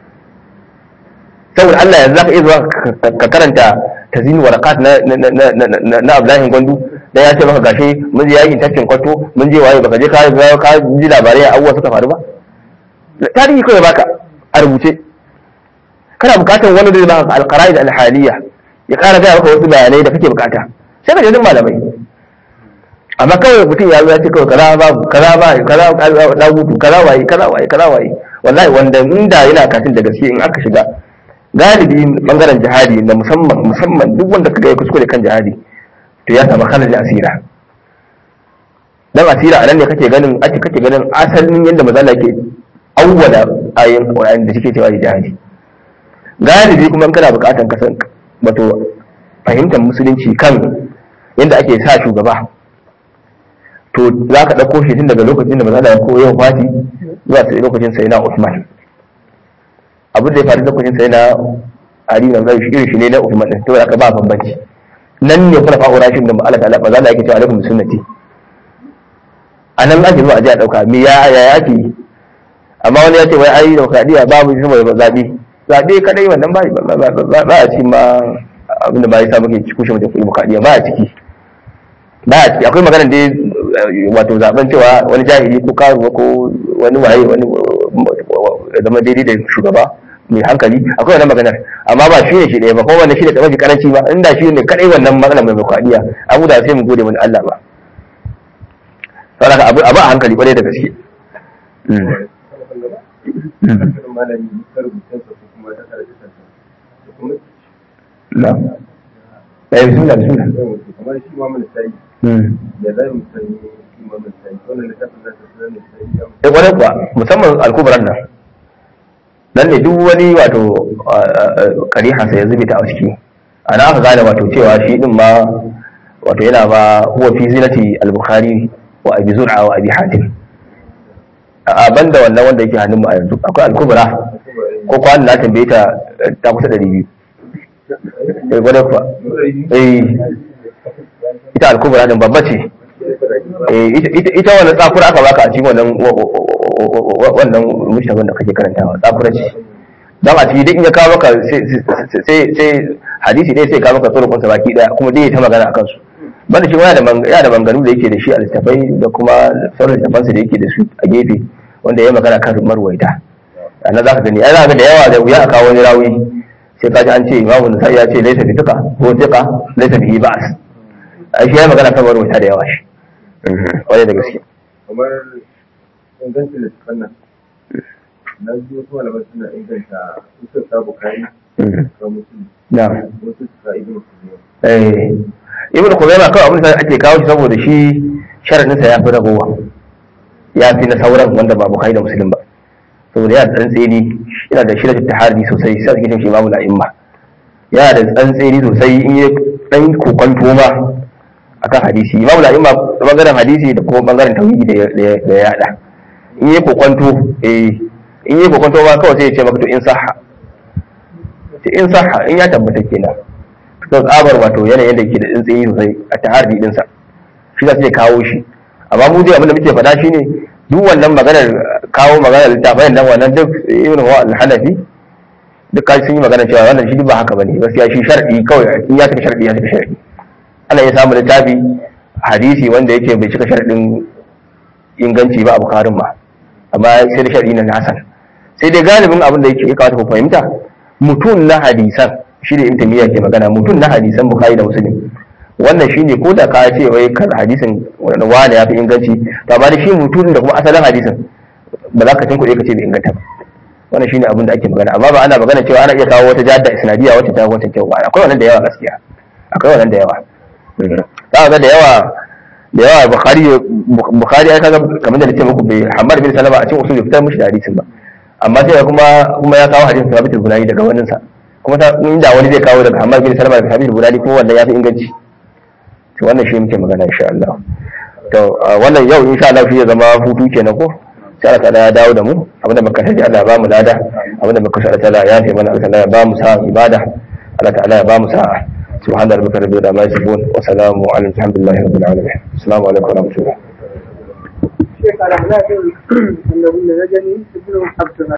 saboda Allah yanzu zaka iya zuwa ka karanta tazin warakat na na na na Abdullahi Gwandu dan ya ce maka gashi mun je yakin tafkin kwato mun je waye baka je ka ka ji labarai abubuwa suka faru ba tarihi kawai baka a rubuce kana bukatar wani zai baka alqaraid alhaliya ya kara gaya maka wasu bayanai da kake bukata sai ka je duk malamai amma kawai mutum ya zo ya ce kawai kaza babu kaza ba kaza kaza gutu kaza waye kaza waye kaza waye wallahi wanda inda yana katin da gaske in aka shiga galibi bangaren jihadi da musamman musamman duk wanda kaga ya kuskure kan jihadi to ya samu khalal asira dan asira anan ne kake ganin ake kake ganin asalin yadda mazala ke awwala ayin Qur'ani da suke cewa jihadi galibi kuma in kana bukatan ka san wato fahimtar musulunci kan yadda ake sa shugaba to za ka ɗauko shi tun daga lokacin da mazala ya koyo fati zuwa sai lokacin sai na Uthman abin da ya faru lokacin sai na Ali na zai irin shi ne na Uthman din to aka ba bambanci nan ne kula fa'ura rashin da Allah ta'ala maza Allah yake cewa alaikum sunnati anan ake zuwa a ji a dauka me ya ya yake amma wani ya ce wai ai demokradiya babu shi mai zabi zabe kadai wannan ba ba a cikin ma abin da ba ya sa muke kushe mutum demokradiya ba a ciki ba a ciki akwai magana da wato zaben cewa wani jahili ko karuwa ko wani waye wani zama daidai da shugaba mai hankali akwai wannan maganar amma ba shi ne shi ɗaya ba kuma wannan shi ne mafi karanci ba inda shi ne kadai wannan matsalar mai bukadiya abu da sai mu gode mun Allah ba saboda abu abu a hankali kwarai da gaske malami ta rubutunsa ko kuma ta karatu na eh bismillah bismillah kamar shi ma mun sai mm da zai mu san shi ma mun sai wannan littafin da ta sanar da sai ya sai kwarai kuwa musamman alkubaran nan nan ne duk wani wato karihansa ya zube ta a ciki ana aka gane wato cewa shi din ma wato yana ba huwa fi zinati al-bukhari wa abi zur'a wa abi hatim a banda wannan wanda yake hannun mu a yanzu akwai al-kubra ko kwanan na tambaye ta ta kusa 200 eh kwarai kuwa eh ita al-kubra din babba ce eh ita- ita ita wannan tsakura aka baka a cikin wannan wa- wa- wa- wannan mushtabin da kake karantawa tsakura ce dan a cikin duk in ya kawo maka sai sai sai hadisi dai sai kawo maka tsoron sa baki daya kuma dai ya ta magana akan su banda shi yana da man- yana da manganu da yake da shi a littafai da kuma sauran littafansa da yake da su a gefe wanda ya magana kan marwaita a nan za ka gani ai za ka ga da yawa da wuya a kawo wani rawi sai ka ji an ce imamu nasai ya ce laisa bi tuka ko tuka laisa bi ba'as a shi ya magana kan marwaita da yawa shi kwarai da gaske kamar ingancin littafin nan na ji wasu malamai suna inganta usul ta bukari ga mutum na wasu suka ibn kuziya eh ibnu khuzaimah kawai abin da ake kawo shi saboda shi sharadin sa yafi ragowa ya fi na sauran wanda ba bukhari da muslim ba saboda yana da tsantseni yana da shirin tahari sosai sai ake cin shi imamu la'imma yana da tsantseni sosai in yi dan kokonto ma akan hadisi imamu la'imma bangaren hadisi da kuma bangaren tauhidi da ya- da ya da ya yada in yi kokonto eh in yi kokonto ma kawai sai ya ce maka to in sahha sai in sahha in ya tabbata kenan don tsabar wato yanayin da ke da tsintsiyi sosai a tahari dinsa shi za su iya kawo shi amma mu dai abinda muke faɗa shine duk wannan maganar kawo maganar littafin nan wannan duk ibn huwa al-hanafi duk kai sun yi magana cewa wannan shi duk ba haka bane gaskiya shi shar'i kawai in ya cika shar'i ya cika shar'i ana iya samun littafi hadisi wanda yake bai cika shar'in inganci ba a bukarin ba amma sai da shar'i na hasan sai dai galibin abin da yake ya kawata ku fahimta mutum na hadisan shi ne intimiya ke magana mutum na hadisan bukari da musulun wannan shi ne ko da ka ce wai kan hadisin wani wani ya fi inganci to amma da shi mutum da kuma asalin hadisin ba za ka cin kuɗi ka ce bai inganta ba wannan shi ne abin da ake magana amma ba ana magana cewa ana iya kawo wata jadda isnadiya wacce ta wata kyau ba akwai wannan da yawa gaskiya akwai wannan da yawa za ka ga da yawa da yawa bukhari bukhari ya kaga kamar da nace muku bai hamad bin salama a cikin usul bai fitar mishi da hadisin ba amma sai kuma kuma ya kawo hadisin sabit al-bunani daga wannan sa kuma ta inda wani zai kawo daga hamad bin salama daga sabit al-bunani kuma wannan ya fi inganci to wannan shi muke magana insha Allah to wannan yau insha Allah shi ya zama hutu kenan ko sai Allah ta'ala ya dawo da mu abinda muka sani Allah ya ba mu lada abinda muka sani Allah ta'ala ya fi mana Allah ta'ala ya ba mu sa'a ibada Allah ta'ala ya ba mu sa'a سبحان ربك رب العزة عما يصفون وسلام على الحمد لله رب العالمين السلام عليكم ورحمة الله شيخ على هذا النبي نجني ابن عبد